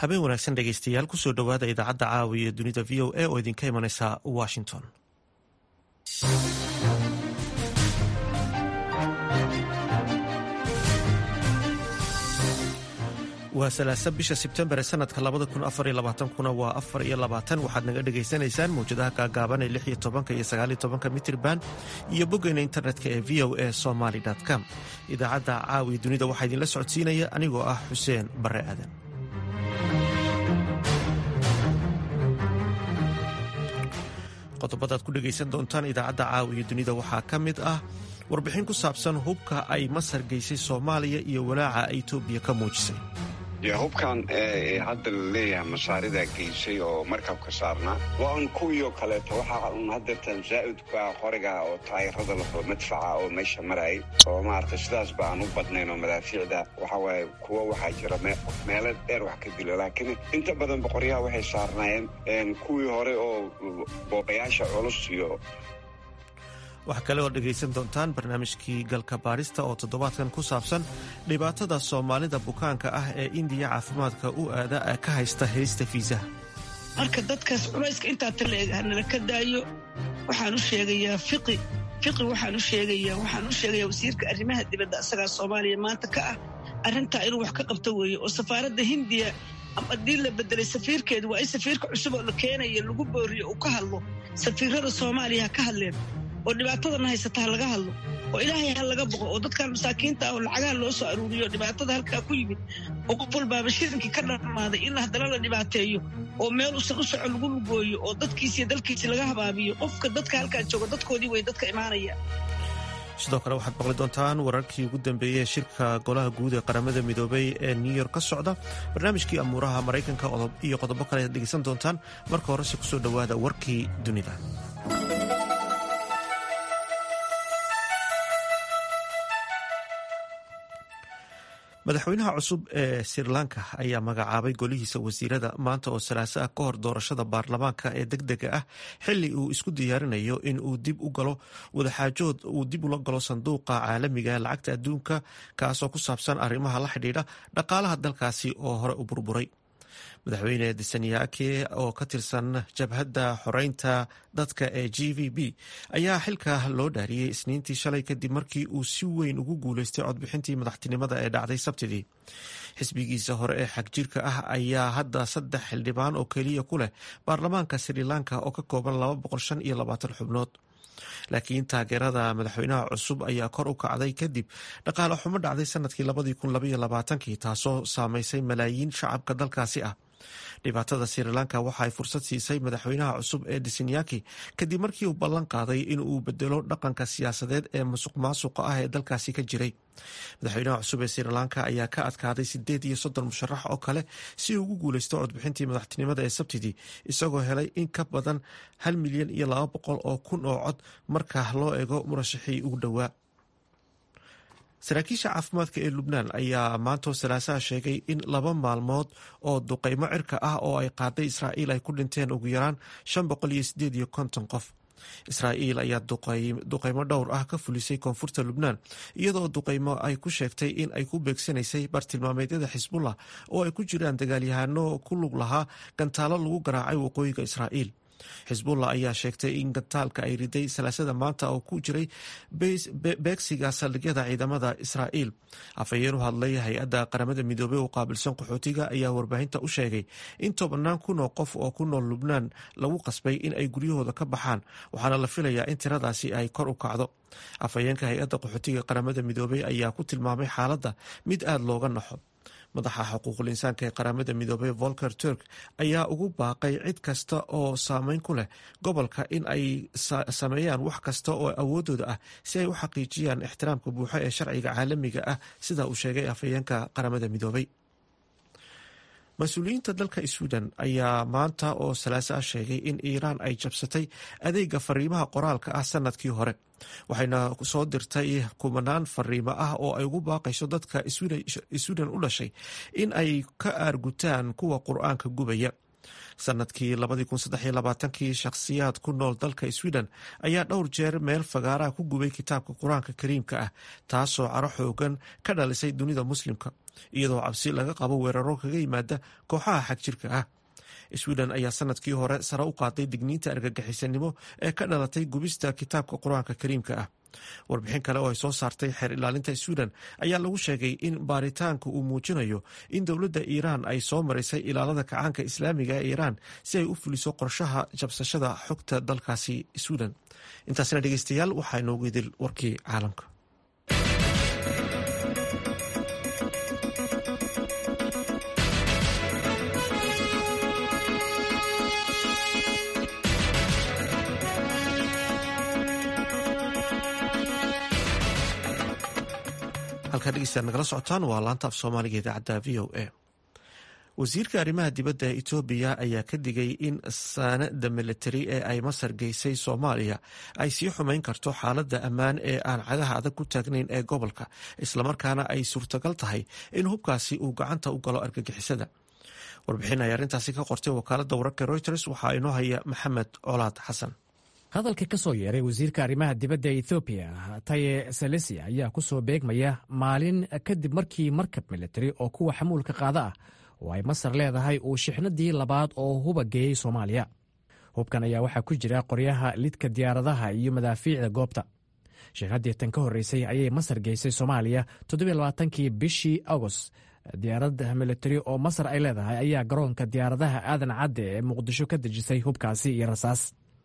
habeen wanaagsan dhegeystayaal kusoo dhowaada idaacadda caawiya dunida v o a oo idinka imaneysa washington waa salaasa bisha sebtembar ee sanadka labada kun afar iyo labaatankuna waa afar iyo labaatan waxaad naga dhagaysanaysaan mawjadaha gaagaaban ee lix iyo tobanka iyo sagaaliyo tobanka mitrban iyo boggeena internetka ee v o a somaly com idaacadda caawiya dunida waxaa idinla socodsiinaya anigoo ah xuseen bare aadan qodobadaad ku dhegaysan doontaan idaacadda caawiya dunida waxaa ka mid ah warbixin ku saabsan hubka ay masar geysay soomaaliya iyo walaaca etoobiya ka muujisay hubkan hadda la leeyahay masaaridaa geysay oo markabka saarnaa waa un kuwiioo kaleeto waxaa un hadeertan zaa'idka qoriga oo taayirada laho madfaca oo meesha marayay oo maarata sidaas ba aan u badnayn oo madaafiicda waxawaaye kuwo waxaa jira meelo dheer wax ka dilo laakiin inta badan boqoryaha waxay saarnaayeen kuwii hore oo boobayaasha culus iyo waxaa kale oo dhegaysan doontaan barnaamijkii galka baarista oo toddobaadkan ku saabsan dhibaatada soomaalida bukaanka ah ee indiya caafimaadka u aada ka haysta helista fiisaha marka dadkaas culayska intaa taleeg hanala ka daayo waxaan u sheegayaa fiqi fiqi waxaan u sheegayaa waxaan u sheegayaa wasiirka arrimaha dibadda asagaa soomaaliya maanta ka ah arrintaa inuu wax ka qabto weeye oo safaaradda hindiya haddii la bedelay safiirkeedu waa in safiirka cusub oo la keenaya lagu booriyo uu ka hadlo safiirada soomaaliya ha ka hadleen oo dhibaatadana haysata ha laga hadlo oo ilaahay ha laga boqo oo dadkan masaakiinta ah oo lacagaha loo soo aruuriyo dhibaatada halkaa ku yimid oo qof walbaaba shirinkii ka dhamaaday in haddana la dhibaateeyo oo meel usan u soco lagu lugooyo oo dadkiisiiyo dalkiisii laga habaabiyo qofka dadka halkaa jooga dadkoodii way dadka imaanaya sidoo kale waxaad maqli doontaan wararkii ugu dambeeyey ee shirka golaha guud ee qaramada midoobay ee new york ka socda barnaamijkii amuuraha maraykanka iyo qodobo kale ayaad dhegeysan doontaan marka horese kusoo dhowaada warkii dunida madaxweynaha cusub ee sri lanka ayaa magacaabay golihiisa wasiirada maanta oo salaaso ah ka hor doorashada baarlamaanka ee deg dega ah xili uu isku diyaarinayo in uu dib u galo wadaxaajood uu dib ula galo sanduuqa caalamiga lacagta adduunka kaasoo ku saabsan arrimaha la xidhiidha dhaqaalaha dalkaasi oo hore u burburay madaxweyne disanyake oo ka tirsan jabhadda xoreynta dadka ee g v b ayaa xilka loo dhaariyey isniintii shalay kadib markii uu si weyn ugu guuleystay codbixintii madaxtinimada ee dhacday sabtidii xisbigiisa hore ee xagjirka ah ayaa hadda saddex xildhibaan oo keliya ku leh baarlamaanka sri lanka oo ka kooban xubnood laakiin taageerada madaxweynaha cusub ayaa kor u kacday kadib dhaqaale xumo dhacday sanadkii taasoo saameysay malaayiin shacabka dalkaasi ah dhibaatada sri lanka waxa ay fursad siisay madaxweynaha cusub ee disinyaki kadib markii uu ballan qaaday in uu bedelo dhaqanka siyaasadeed ee musuq maasuqa ah ee dalkaasi ka jiray madaxweynaha cusub ee sri lanka ayaa ka adkaaday sideed iyo soddon musharax oo kale si uu ugu guuleysto codbixintii madaxtinimada ee sabtidii isagoo helay in ka badan hal milyan iyo laba boqol oo kun oo cod marka loo eego murashaxii ugu dhowaa saraakiisha caafimaadka ee lubnaan ayaa maantoo salaasaha sheegay in laba maalmood oo duqeymo cirka ah oo ay qaaday israa'iil ay ku dhinteen ugu yaraan shan boqol iyo sideed iyo konton qof israa'iil ayaa duqeymo dhowr ah ka fulisay koonfurta lubnaan iyadoo duqeymo ay ku sheegtay in ay ku beegsanaysay bartilmaameedyada xisbullah oo ay ku jiraan dagaalyahano ku lug lahaa gantaalo lagu garaacay waqooyiga israa'iil xisbullah ayaa sheegtay in gantaalka ay riday salaasada maanta oo ku jiray beegsiga saldhigyada ciidamada israa'iil afhayeen u hadlay hay-adda qaramada midoobey oo qaabilsan qaxootiga ayaa warbaahinta u sheegay in tobannaan kun oo qof oo ku nool lubnaan lagu qasbay in ay guryahooda ka baxaan waxaana la filayaa in tiradaasi ay kor u kacdo afhayeenka hay-adda qaxootiga qaramada midoobey ayaa ku tilmaamay xaaladda mid aada looga naxo madaxa xuquuqul insaanka ee qaramada midoobey volker turk ayaa ugu baaqay cid kasta oo saameyn ku leh gobolka in ay sameeyaan wax kasta oo awoodooda ah si ay u xaqiijiyaan ixtiraamka buuxo ee sharciga caalamiga ah sida uu sheegay afhayeenka qaramada midoobey mas-uuliyiinta dalka sweden ayaa maanta oo salaaso ah sheegay in iiraan ay jabsatay adeega fariimaha qoraalka ah sanadkii hore waxayna soo dirtay kumanaan fariimo ah oo ay ugu baaqayso dadka sweden u dhashay in ay ka aargutaan kuwa qur-aanka gubaya sanadkii kii shakhsiyaad ku nool dalka sweden ayaa dhowr jeer meel fagaaraha ku gubay kitaabka qur-aanka kariimka ah taasoo caro xoogan ka dhalisay dunida muslimka iyadoo cabsi laga qabo weeraro kaga yimaada kooxaha xagjirka ah sweden ayaa sanadkii hore sare u qaaday digniinta argagixisanimo ee ka dhalatay gubista kitaabka qur-aanka kariimka ah warbixin kale oo ay soo saartay xeer ilaalinta sweden ayaa lagu sheegay in baaritaanka uu muujinayo in dowladda iiraan ay soo marisay ilaalada kacaanka islaamiga ee iiraan si ay u fuliso qorshaha jabsashada xogta dalkaasi sweden intaasna dhegeystayaal waxaa inoogu idil warkii caalamka halkaa dhegeystayaad nagala socotaan waa laanta af soomaaliga idaacadda v o a wasiirka arrimaha dibadda ee etoobiya ayaa ka digay in saanada militari ee ay masar geysay soomaaliya ay sii xumeyn karto xaaladda ammaan ee aan cagaha adag ku taagnayn ee gobolka islamarkaana ay suurtagal tahay in hubkaasi uu gacanta u galo argagixisada warbixin ay arrintaasi ka qortay wakaaladda wararka reuters waxaa inoo haya maxamed colaad xasan hadalka ka soo yeeray wasiirka arrimaha dibadda ee ethoobiya taye selesi ayaa ku soo beegmaya maalin kadib markii markab militari oo kuwa xamuulka qaada ah oo ay masar leedahay uu shixnadii labaad oo huba geeyey soomaaliya hubkan ayaa waxaa ku jira qoryaha lidka diyaaradaha iyo madaafiicda goobta shixnaddii tan ka horreysay ayay masar geysay soomaaliya toddobaaatankii bishii agost diyaarad militari oo masar ay leedahay ayaa garoonka diyaaradaha aadan cadde ee muqdisho ka dejisay hubkaasi iyo rasaas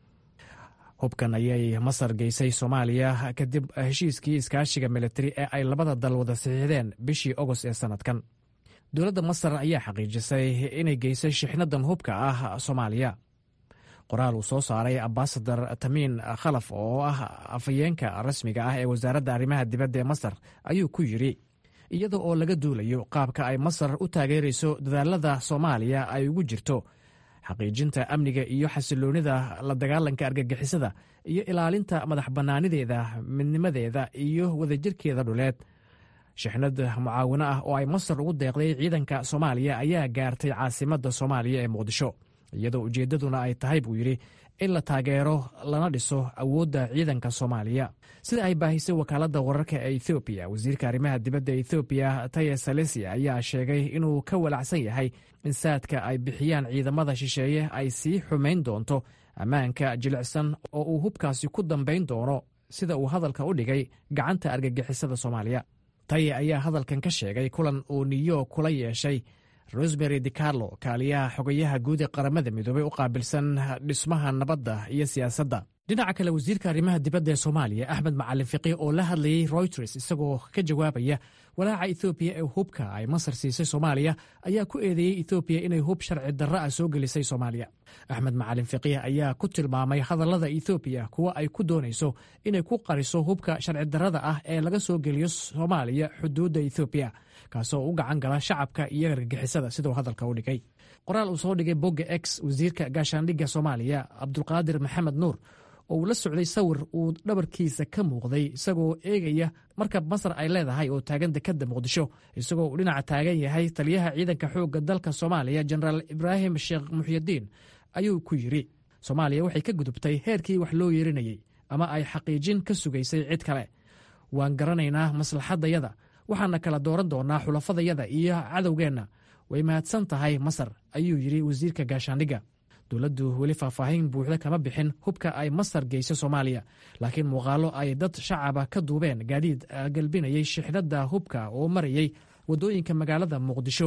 hubkan ayay masar geysay soomaaliya kadib heshiiskii iskaashiga militari ee ay labada dal wada saxiixdeen bishii ogost ee sannadkan dowladda masar ayaa xaqiijisay inay geysay shixnadan hubka ah soomaaliya qoraal uu soo saaray ambasadar tamiin khalaf oo ah afhayeenka rasmiga ah ee wasaaradda arrimaha dibadda ee masar ayuu ku yidhi iyada oo laga duulayo qaabka ay masar u taageerayso dadaalada soomaaliya ay ugu jirto xaqiijinta amniga iyo xasiloonida la dagaalanka argagixisada iyo ilaalinta madax bannaanideeda midnimadeeda iyo wadajirkeeda dhuleed shixnad mucaawino ah oo ay masar ugu deeqday ciidanka soomaaliya ayaa gaartay caasimadda soomaaliya ee muqdisho iyadoo ujeeddaduna ay tahay buu yidhi in la taageero lana dhiso awoodda ciidanka soomaaliya sida ay baahisay wakaaladda wararka ee ethoobiya wasiirka arrimaha dibadda ethoobiya taye salesi ayaa sheegay inuu ka walacsan yahay in saadka ay bixiyaan ciidamada shisheeye ay sii xumayn doonto ammaanka jilicsan oo uu hubkaasi ku dambayn doono sida uu hadalka u dhigay gacanta argagixisada soomaaliya taye ayaa hadalkan ka sheegay kulan uu new york kula yeeshay rosmary dicarlo kaaliyaha xogayaha guud ee qaramada midoobey u qaabilsan dhismaha nabadda iyo siyaasadda dhinaca kale wasiirka arrimaha dibadda ee soomaaliya axmed macalin fiqi oo la hadlayey reuters isagoo ka jawaabaya walaaca ethoobiya ee hubka ay masar siisay soomaaliya ayaa ku eedeeyey ethoobiya inay hub sharci darro ah soo gelisay soomaaliya axmed macalin fiqih ayaa ku tilmaamay hadallada ethoobiya kuwa ay ku doonayso inay ku qariso hubka sharci darrada ah ee laga soo geliyo soomaaliya xuduudda ethoobiya kaasoo u gacan gala shacabka iyo argagixisada siduu hadalka u dhigay qoraal uu soo dhigay bogga x wasiirka gaashaandhigga soomaaliya cabdulqaadir maxamed nuur oo uu la socday sawir uu dhabarkiisa ka muuqday isagoo eegaya markab masar ay leedahay oo taagan dekadda muqdisho isagoo uu dhinaca taagan yahay taliyaha ciidanka xoogga dalka soomaaliya jenaraal ibraahim sheekh muxyidiin ayuu ku yidhi soomaaliya waxay ka gudubtay heerkii wax loo yeerinayey ama ay xaqiijin ka sugaysay cid kale waan garanaynaa maslaxaddayada waxaana kala dooran doonaa xulafadayada iyo cadowgeenna way mahadsan tahay masar ayuu yidhi wasiirka gaashaandhigga dowladdu weli faahfaahin buuxda kama bixin hubka ay masar geyso soomaaliya laakiin muuqaallo ay dad shacaba ka duubeen gaadiid galbinayay shixnadda hubka oo marayay waddooyinka magaalada muqdisho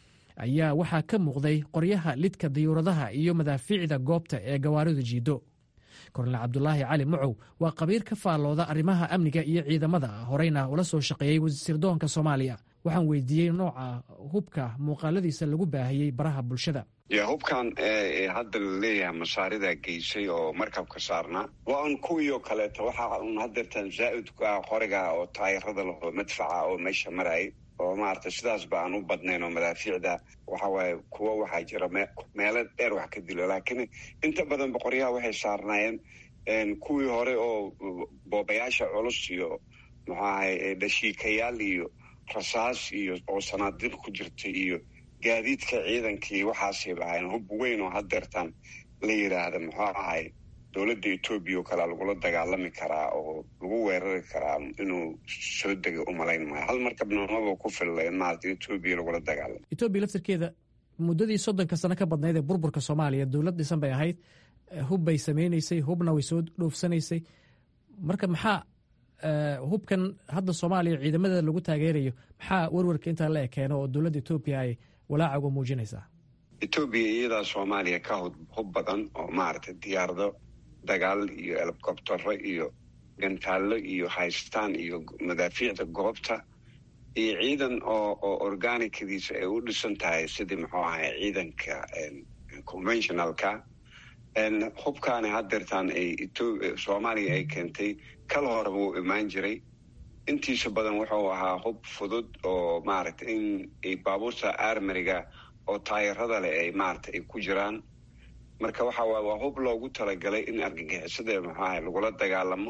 ayaa waxaa ka muuqday qoryaha lidka diyuuradaha iyo madaafiicda goobta ee gawaaridu jiido kornel cabdulaahi cali mucow waa qabiir ka faallooda arrimaha amniga iyo ciidamada horeyna ula soo shaqeeyey wasiirdoonka soomaaliya waxaan weydiiyey nooca hubka muuqaaladiisa lagu baahiyey baraha bulshada ya hubkan hadda la leeyahay masaarida geysay oo markabka saarnaa waa un kuwii oo kaleeto waxaa un hadeertan zaa'idka qoriga oo taayirada laho madfaca oo meesha marayay oo maarata sidaas ba aan u badnayn oo madaafiicda waxawaaye kuwo waxaa jira meelo dheer wax ka dilo laakiin inta badanba qoryaha waxay saarnaayeen kuwii hore oo boobayaasha culus iyo muxuu ahay dhashiikayaal iyo rasaas iyo oo sanaadiiq ku jirta iyo gaadiidka ciidankii waxaasay lahayn hub weyn oo hadeertaan la yidhaahda muxuu ahay dowladda etoobiya oo kalea lagula dagaalami karaa oo lagu weerari karaa inuu soo degay umalayn maayo hal markabnimaba ku filla in maarata etoobiya lagula dagaalamo etoobiya laftirkeeda muddadii soddonka sano ka badnayd ee burburka soomaaliya dowlad dhisan bay ahayd hub bay sameynaysay hubna way soo dhoofsanaysay marka maxaa hubkan hadda soomaaliya ciidamada lagu taageerayo maxaa werwarka intaa la ekeeno oo dowladda etoobiya ay walaaca uga muujinaysaa etoobiya iyadaa soomaaliya ka hub badan oo maaragtay diyaarado dagaal iyo elcobtero iyo gantaallo iyo haystaan iyo madaafiicda goobta iyo ciidan oo oo organicadiisa ay u dhisan tahay sidii muxuu ahay ciidanka conventionalka hubkaani hadeertaan ay soomaaliya ay keentay kal horeba wuu imaan jiray intiisa badan wuxuu ahaa hub fudud oo maaragtay in baabuurta armariga oo taayarada leh ay maaragtay ay ku jiraan marka waxa waay waa hub loogu talagalay in argagixisada muxuu ahay lagula dagaalamo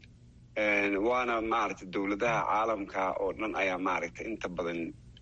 waana maaragtay dowladaha caalamka oo dhan ayaa maaragtay inta badan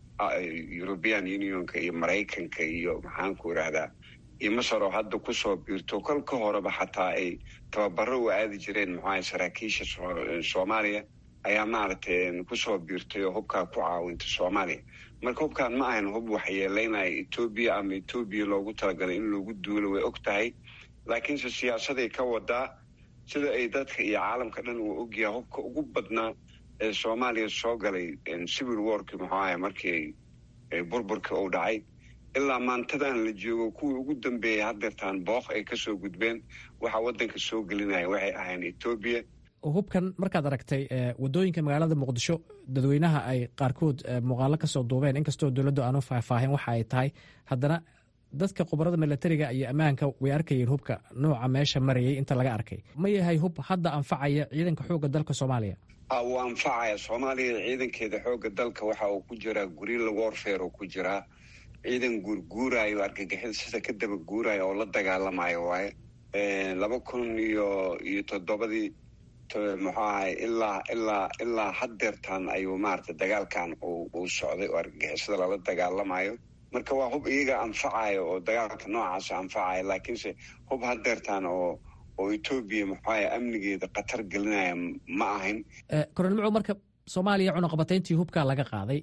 european unionka iyo maraykanka iyo maxaanku irahdaa iyo masar oo hadda kusoo biirto kol ka horeba xataa ay tababaro u aadi jireen muxuaha saraakiisha soomaaliya ayaa maaragtay kusoo biirtay oo hubkaa ku caawintay soomaaliya marka hubkaan ma ahan hub waxyeeleynaya etoobiya ama etoobiya loogu talagalay in loogu duulo way og tahay laakiinse siyaasaday ka wadaa sida ay dadka iyo caalamka dhan uu ogyahay hubka ugu badnaa ee soomaaliya soo galay civil warki muxuu ahay markii burburka uu dhacay ilaa maantadan la joogo kuwii ugu dambeeyay hadeertaan booq ay kasoo gudbeen waxaa wadanka soo gelinaya waxay ahayn etoobiya hubkan markaad aragtay wadooyinka magaalada muqdisho dadweynaha ay qaarkood muuqaalo kasoo duubeen inkastoo dowladdu aanu faahfaahin waxa ay tahay haddana dadka khubarada milatariga iyo ammaanka way arkayeen hubka nooca meesha marayay inta laga arkay ma yahay hub hadda anfacaya ciidanka xoogga dalka soomaaliya wuu anfacaya soomaaliya ciidankeeda xoogga dalka waxa uu ku jiraa gurila warfare oo ku jiraa ciidan guurguurayo argagixida sida ka daba guurayo oo la dagaalamayo waaye laba kun iyo iyo toddobadii muxuu ahay ilaa ilaa ilaa hadeertaan ayuu maaragtay dagaalkan uu socday oo argagixisada lala dagaalamayo marka waa hub iyaga anfacayo oo dagaalka noocaasa anfacayo laakiinse hub hadeertaan oo oo etoobiya muxuaha amnigeeda khatar gelinaya ma ahayn kornel mucow marka soomaaliya cunaqabatayntii hubkaa laga qaaday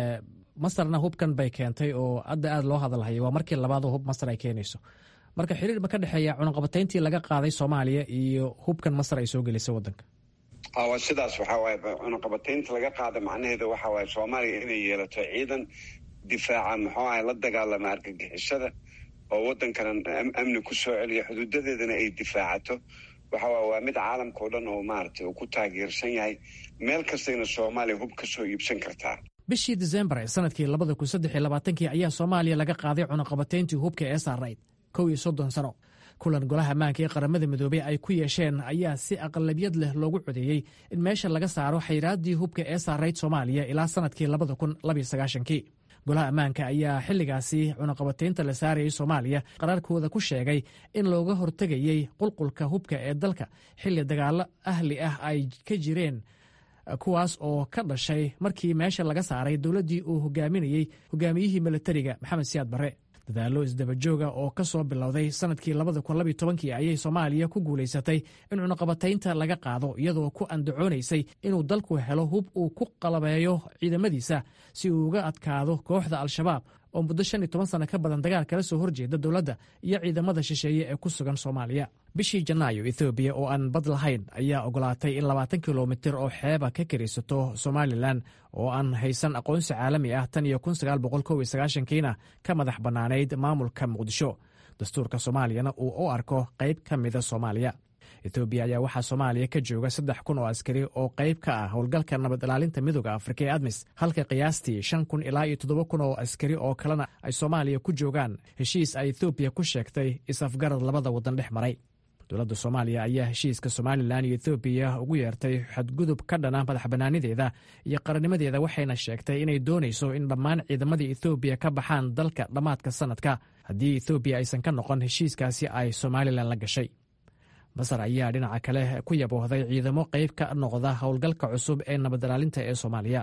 masarna hubkan bay keentay oo hadda aada loo hadalhayo waa markii labaadoo hub masar ay keenayso marka xiriir ma ka dhexeeya cunaqabatayntii laga qaaday soomaaliya iyo hubkan masar ay soo gelisay wadanka waa sidaas waxaa waaye cunaqabataynta laga qaada macnaheeda waxa waaye soomaaliya inay yeelato ciidan difaaca muxuu ahay la dagaalama argagixisada oo wadankana amni ku soo celiya xuduudadeedana ay difaacato waxa waay waa mid caalamka o dhan oo maaragtay uu ku taageersan yahay meel kastayna soomaaliya hub ka soo iibsan kartaa bishii disembar ee sanadkii labada kun saddex iyo labaatankii ayaa soomaaliya laga qaaday cunaqabatayntii hubka ee saarayd kow iyo soddon sano kulan golaha ammaanka ee qaramada midoobey ay ku yeesheen ayaa si aqlabiyad leh loogu codeeyey in meesha laga saaro xayraaddii hubka ee saarayd soomaaliya ilaa sanadkii labada kun labiyo sagaashankii golaha ammaanka ayaa xilligaasi cunaqabataynta la saarayay soomaaliya qaraarkooda ku sheegay in looga hortegayey qulqulka hubka ee dalka xilli dagaallo ahli ah ay ka jireen kuwaas oo ka dhashay markii meesha laga saaray dowladdii uu hogaaminayey hogaamiyihii milatariga maxamed siyaad barre dadaallo isdabajooga oo ka soo bilowday sanadkii labada kun labiyo tobankii ayay soomaaliya ku guulaysatay in cunaqabataynta laga qaado iyadoo ku andacoonaysay inuu dalku helo hub uu ku qalabeeyo ciidamadiisa si uu uga adkaado kooxda al-shabaab oo muddo shan iyo toban sano ka badan dagaal kala soo horjeeda dowladda iyo ciidamada shisheeye ee ku sugan soomaaliya bishii janaayo ethoobiya oo aan bad lahayn ayaa ogolaatay in labaatan kilomitir oo xeeba ka karisato somalilan oo aan haysan aqoonsi caalami ah tan iyo kun sagaal boqol kow iyo sagaashankiina ka madax bannaanayd maamulka muqdisho dastuurka soomaaliyana uu u arko qayb ka mida soomaaliya etoobiya ayaa waxaa soomaaliya ka jooga saddex kun oo askari oo qayb ka ah howlgalka nabad ilaalinta midooda afrika ee admis halka qiyaastii shan kun ilaa iyo toddoba kun oo askari oo kalena ay soomaaliya ku joogaan heshiis ay ethoobiya ku sheegtay is-afgarad labada waddan dhex maray dowladda soomaaliya ayaa heshiiska somalilan iyo ethoobiya ugu yeertay xadgudub ka dhana madax bannaanideeda iyo qarannimadeeda waxayna sheegtay inay doonayso in dhammaan ciidamadii ethoobiya ka baxaan dalka dhammaadka sanadka haddii ethoobiya aysan ka noqon heshiiskaasi ay somalilan la gashay masar ayaa dhinaca kale ku yaboohday ciidamo qayb ka noqda howlgalka cusub ee nabad ilaalinta ee soomaaliya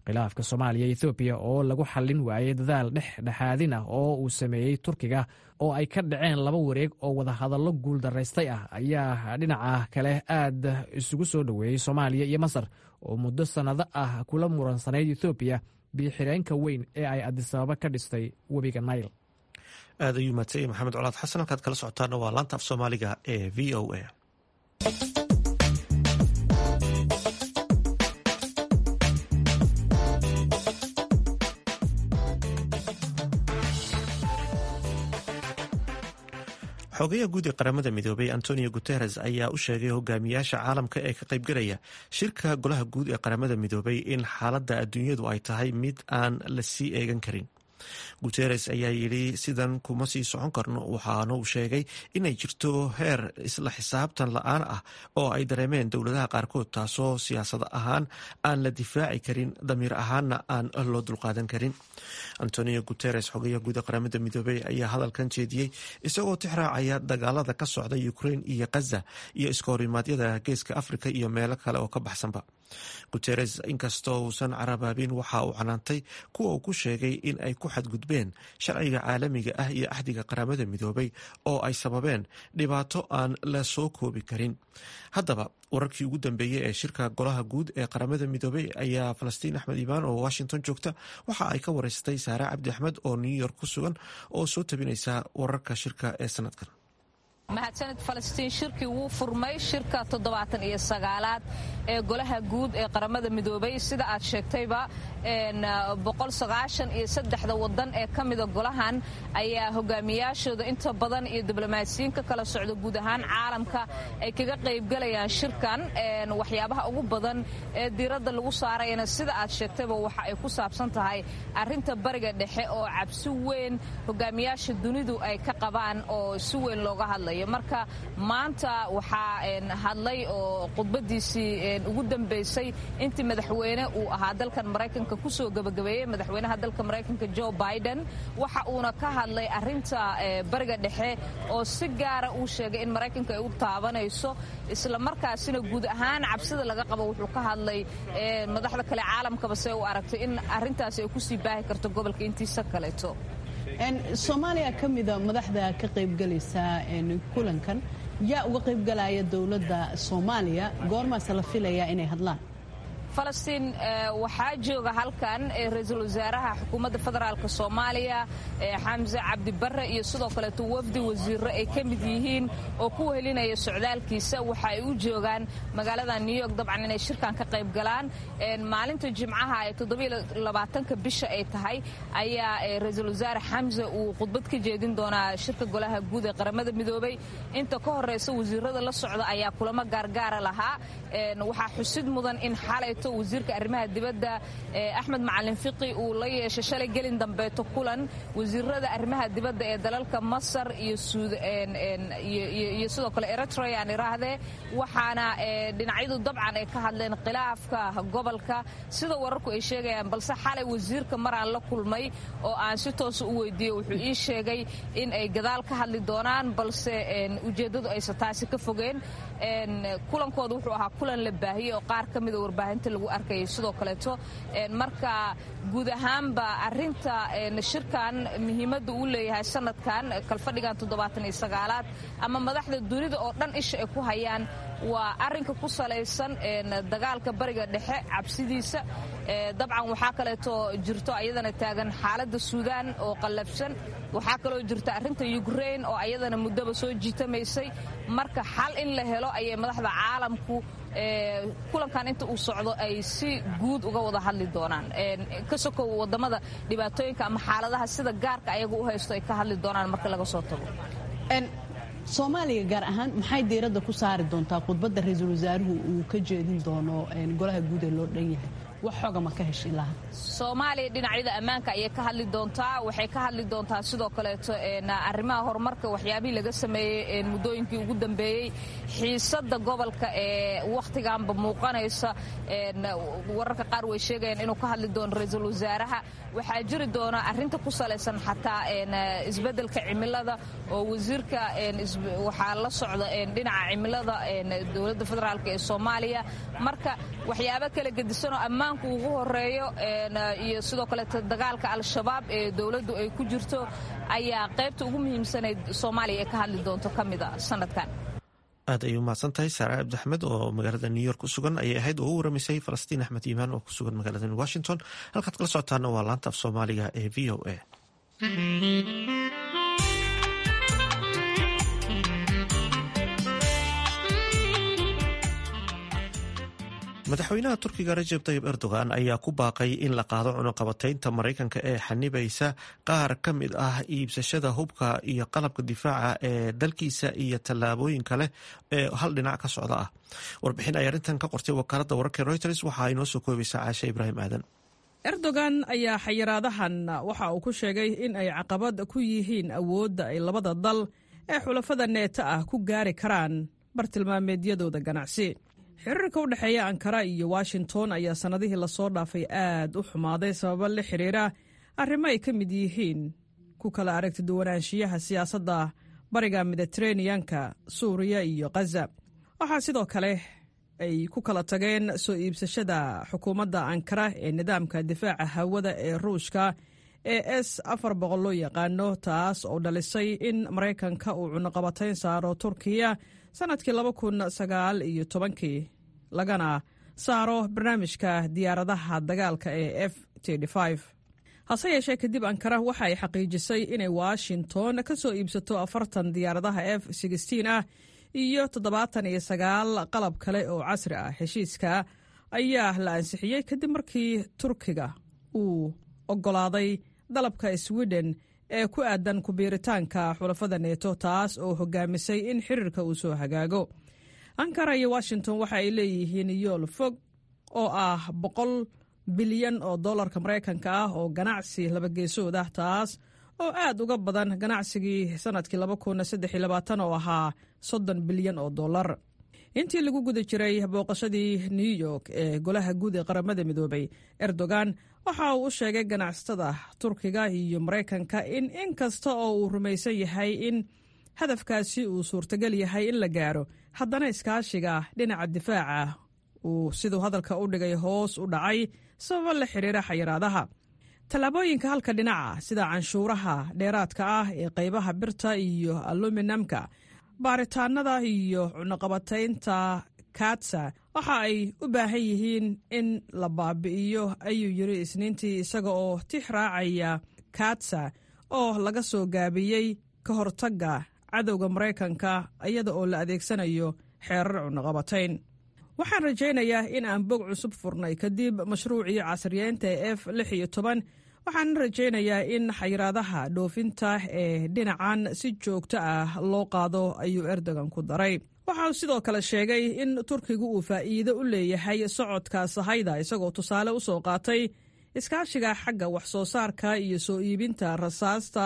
khilaafka soomaaliya ethoobiya oo lagu xallin waayey dadaal dhexdhexaadin ah oo uu sameeyey turkiga oo ay ka dhaceen laba wareeg oo wadahadallo guuldaraystay ah ayaa dhinaca kale aad isugu soo dhoweeyey soomaaliya iyo masar oo muddo sannado ah kula muransanayd ethoobiya biyo-xireenka weyn ee ay adisababa ka dhistay webiga nail aad ayuu madsanyay maxamed colaad xasan halkaad kala socotaana waa laanta af soomaaliga ee v o a xogayaha guud ee qaramada midoobay antonio guteres ayaa u sheegay hogaamiyaasha caalamka ee ka qaybgalaya shirka golaha guud ee qaramada midoobay in xaaladda adduunyadu ay tahay mid aan la sii eegan karin guteres ayaa yidhi sidan kuma sii socon karno waxaana uu sheegay inay jirto heer isla xisaabtan la-aan ah oo ay dareemeen dowladaha qaarkood taasoo siyaasad ahaan aan la difaaci karin damiir ahaanna aan loo dulqaadan karin antonio guteres xogayaha guud ee qaramada midoobey ayaa hadalkan jeediyey isagoo tixraacaya dagaalada ka socda ukrain iyo khaza iyo iskahorimadyada geeska afrika iyo meelo kale oo ka baxsanba guteres inkastoo uusan carabaabin waxa uu canaantay kuwa uu ku sheegay in ay ku xadgudbeen sharciga caalamiga ah iyo axdiga qaramada midoobay oo ay sababeen dhibaato aan la soo koobi karin haddaba wararkii ugu dambeeyey ee shirka golaha guud ee qaramada midoobey ayaa falastiin axmed imaan oo washington joogta waxa ay ka wareystay saare cabdi axmed oo new york ku sugan oo soo tabinaysa wararka shirka ee sanadkan mahadsanid falastiin shirkii wuu furmay shirka toddobaatan iyo sagaalaad ee golaha guud ee qaramada midoobay sida aad sheegtayba boqol sagaashan iyo saddexda wadan ee ka mida golahan ayaa hogaamiyaashooda inta badan iyo diblomaasiyiin ka kala socda guud ahaan caalamka ay kaga qaybgalayaan shirkan waxyaabaha ugu badan ee diiradda lagu saarayana sida aad sheegtayba waxa ay ku saabsan tahay arinta bariga dhexe oo cabsi weyn hogaamiyaasha dunidu ay ka qabaan oo si weyn looga hadlayo marka maanta waxaa hadlay oo khudbadiisii ugu dambeysay intii madaxweyne uu ahaa dalkan maraykanka kusoo gabagabeeyey madaxweynaha dalka maraykanka jo biden waxa uuna ka hadlay arinta bariga dhexe oo si gaara uu sheegay in maraykanka ay u taabanayso isla markaasina guud ahaan cabsida laga qabo wuxuu ka hadlay madaxda kale caalamkaba se u aragtay in arintaasi ay kusii baahi karto gobolka intiisa kaleeto soomaaliya ka mida madaxda ka qaybgalaysa kulankan yaa uga qaybgalaya dowladda soomaaliya goormaase la filayaa inay hadlaan falastiin waxaa jooga halkan ra-iisul wasaaraha xukuumadda federaalk soomaaliya xamse cabdi barre iyo sidoo kaleeto wafdi wasiiro ay ka mid yihiin oo ku wehelinaya socdaalkiisa waxa ay u joogaan magaalada new york dabcan inay shirkan ka qayb galaan maalinta jimcaha ee toddobylabaatanka bisha ay tahay ayaa ra-iisul wasaare xamse uu khudbad ka jeedin doonaa shirka golaha guud ee qaramada midoobay inta ka horeysa wasiirada la socda ayaa kulamo gaargaara lahaa waxaa xusid mudan in xalay wasiirka arrimaha dibadda axmed macalin fiqi uu la yeeshay shalay gelin dambeeto kulan wasiirada arrimaha dibadda ee dalalka masar iyo sidoo kale eritrea aan iraahdee waxaana dhinacyadu dabcan ay ka hadleen khilaafka gobolka sida wararku ay sheegayaan balse xalay wasiirka maraan la kulmay oo aan si toosa u weydiiyey wuxuu ii sheegay in ay gadaal ka hadli doonaan balse ujeeddadu aysa taasi ka fogeen kulankooda wuxuu ahaa kulan la baahiyey oo qaar ka mida warbaahinta lagu arkayay sidoo kaleeto marka guud ahaanba arinta shirkan muhiimadda uu leeyahay sanadkan kalfadhigan toddobaatan iyo sagaalaad ama madaxda dunida oo dhan isha ay ku hayaan waa arinka ku salaysan dagaalka bariga dhexe cabsidiisa dabcan waxaa kaleeto jirto ayadana taagan xaaladda suudaan oo qallabsan waxaa kaloo jirta arinta ukrain oo ayadana muddaba soo jiitamaysay marka xal in la helo ayay madaxda caalamku kulankan inta uu socdo ay si guud uga wada hadli doonaan ka sokow wadamada dhibaatooyinka ama xaaladaha sida gaarka ayaga u haysto ay ka hadli doonaan marka laga soo tago soomaaliya gaar ahaan maxay diiradda ku saari doontaa khudbadda ra-iisul wasaaruhu uu ka jeedin doono golaha guud ee loo dhan yahay wax xoga ma ka heshay laha soomaaliya dhinacyada ammaanka ayay ka hadli doontaa waxay ka hadli doontaa sidoo kaleeto arrimaha horumarka waxyaabihii laga sameeyey muddooyinkii ugu dambeeyey xiisadda gobolka ee wakhtiganba muuqanaysa wararka qaar way sheegayaan inuu ka hadli doono ra-iisul wasaaraha waxaa jiri doona arrinta ku salaysan xataa isbeddelka cimilada oo wasiirka waxaa la socda dhinaca cimilada dowladda federaalk ee soomaaliya marka waxyaabo kala gedisanoo ammaan ammaanku ugu horeeyo iyo sidoo kaleeto dagaalka al-shabaab ee dowladdu ay ku jirto ayaa qaybta ugu muhiimsanayd soomaaliya ee ka hadli doonto ka mid a sanadkan aad ayay umahadsan tahay saare cabdi axmed oo magaalada new york ku sugan ayay ahayd oo u waramaysay falastiin axmed iimaan oo ku sugan magaalada washington halkaad kala socotaana waa laanta af soomaaliga ee v o a madaxweynaha turkiga rajeb tayib erdogan ayaa ku baaqay in la qaado cunuqabataynta maraykanka ee xanibaysa qaar ka mid ah iibsashada hubka iyo qalabka difaaca ee dalkiisa iyo tallaabooyin kale ee hal dhinac ka socda ah warbixin ay arrintan ka qortay wakaaladda wararka reuters waxa ay noo soo koobaysaa caashe ibraahim aadan erdogan ayaa xayiraadahan waxa uu ku sheegay in ay caqabad ku yihiin awoodda ay labada dal ee xulafada neeta ah ku gaari karaan bartilmaameedyadooda ganacsi xiriirka u dhexeeya ankara iyo washington ayaa sannadihii lasoo dhaafay aad u xumaaday sababo la xiriira arrimo ay ka mid yihiin ku kala aragti duwanaanshiyaha siyaasadda bariga mediteraneanka suuriya iyo khaza waxaa sidoo kale ay ku kala tageen soo iibsashada xukuumadda ankara ee nidaamka difaaca hawada ee ruushka ee s afar boqol loo yaqaano taas oo dhalisay in maraykanka uu cunuqabatayn saaro turkiya sannadkii laba kun sagaal iyo tobankii lagana saaro barnaamijka diyaaradaha dagaalka ee f hase yeeshee kadib ankara waxa ay xaqiijisay inay washington ka soo iibsato afartan diyaaradaha f ah iyo toddobaatan iyo sagaal qalab kale oo casri ah heshiiska ayaa la ansixiyey kadib markii turkiga uu oggolaaday dalabka sweden ee ku aadan kubiiritaanka xulafada neeto taas oo hogaamisay in xiriirka uu soo hagaago ankara iyo washington waxa ay leeyihiin yool fog oo ah boqol bilyan oo dollarka maraykanka ah oo ganacsi labageesood ah taas oo aad uga badan ganacsigii sannadkii oo ahaa soddon bilyan oo dollar intii lagu guda jiray booqashadii new york ee golaha guud ee qaramada midoobay erdogan waxa uu u sheegay ganacsatada turkiga iyo maraykanka in in kasta oo uu rumaysan yahay in hadafkaasi uu suurtagal yahay in la gaaro haddana iskaashiga dhinaca difaaca uu siduu hadalka u dhigay hoos u dhacay sababo la xiriira xayiraadaha tallaabooyinka halka dhinaca sida canshuuraha dheeraadka ah ee qaybaha birta iyo aluminamka baaritaanada iyo cunuqabataynta katsa waxa ay u baahan yihiin in la baabi'iyo ayuu yiri isniintii isaga oo tix raacaya katsa oo laga soo gaabiyey ka hortagga cadowga maraykanka iyada oo la adeegsanayo xeerar cunuqabatayn waxaan rajaynayaa in aan bog cusub furnay kadib mashruucii casriyeynta ee f waxaan rajaynayaa in xayiraadaha dhoofinta ee dhinacan si joogto ah loo qaado ayuu erdogan ku daray waxa uu sidoo kale sheegay in turkigu uu faa'iido u leeyahay socodka sahayda isagoo tusaale u soo qaatay iskaashiga xagga wax soo saarka iyo soo iibinta rasaasta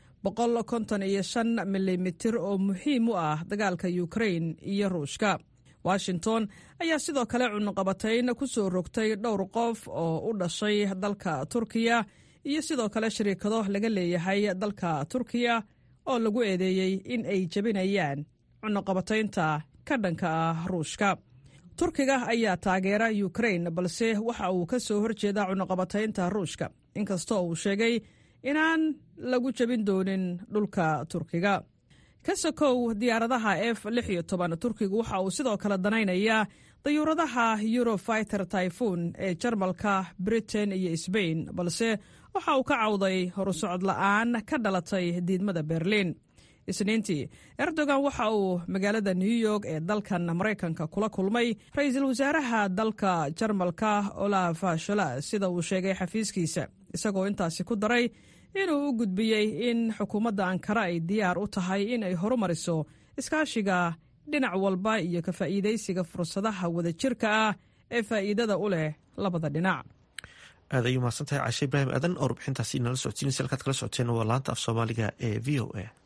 milimitir oo muhiim u ah dagaalka ukrain iyo ruushka washington ayaa sidoo kale cunuqabatayn ku soo rogtay dhowr qof oo u dhashay dalka turkiya iyo sidoo kale shariikado laga leeyahay dalka turkiya oo lagu eedeeyey in ay jebinayaan cunuqabataynta ka dhanka ah ruushka turkiga ayaa taageera ukrain balse waxa uu ka soo horjeedaa cunuqabataynta ruushka inkastoo uu sheegay inaan lagu jebin doonin dhulka turkiga ka sokow diyaaradaha f turkigu waxa uu sidoo kale danaynayaa dayuuradaha eurofiter typhoon ee jarmalka britain iyo sbain balse waxa uu ka cawday horusocod la'aan ka dhalatay diidmada berliin isniintii erdogan waxa uu magaalada new york ee dalkan maraykanka kula kulmay ra-iisul wasaaraha dalka jarmalka olaf shola sida uu sheegay xafiiskiisa isagoo intaasi ku daray inuu u gudbiyey in xukuumadda ankara ay diyaar u tahay in ay horumariso iskaashiga dhinac walba iyo ka faa'iidaysiga fursadaha wadajirka ah ee faa'iidada u leh labada dhinac aad ayuu mahadsantahay cashe ibraahim aadan oo rubixintaasi nala socodsiinaysa halkaad kala socoteen waa laanta af soomaaliga ee v o a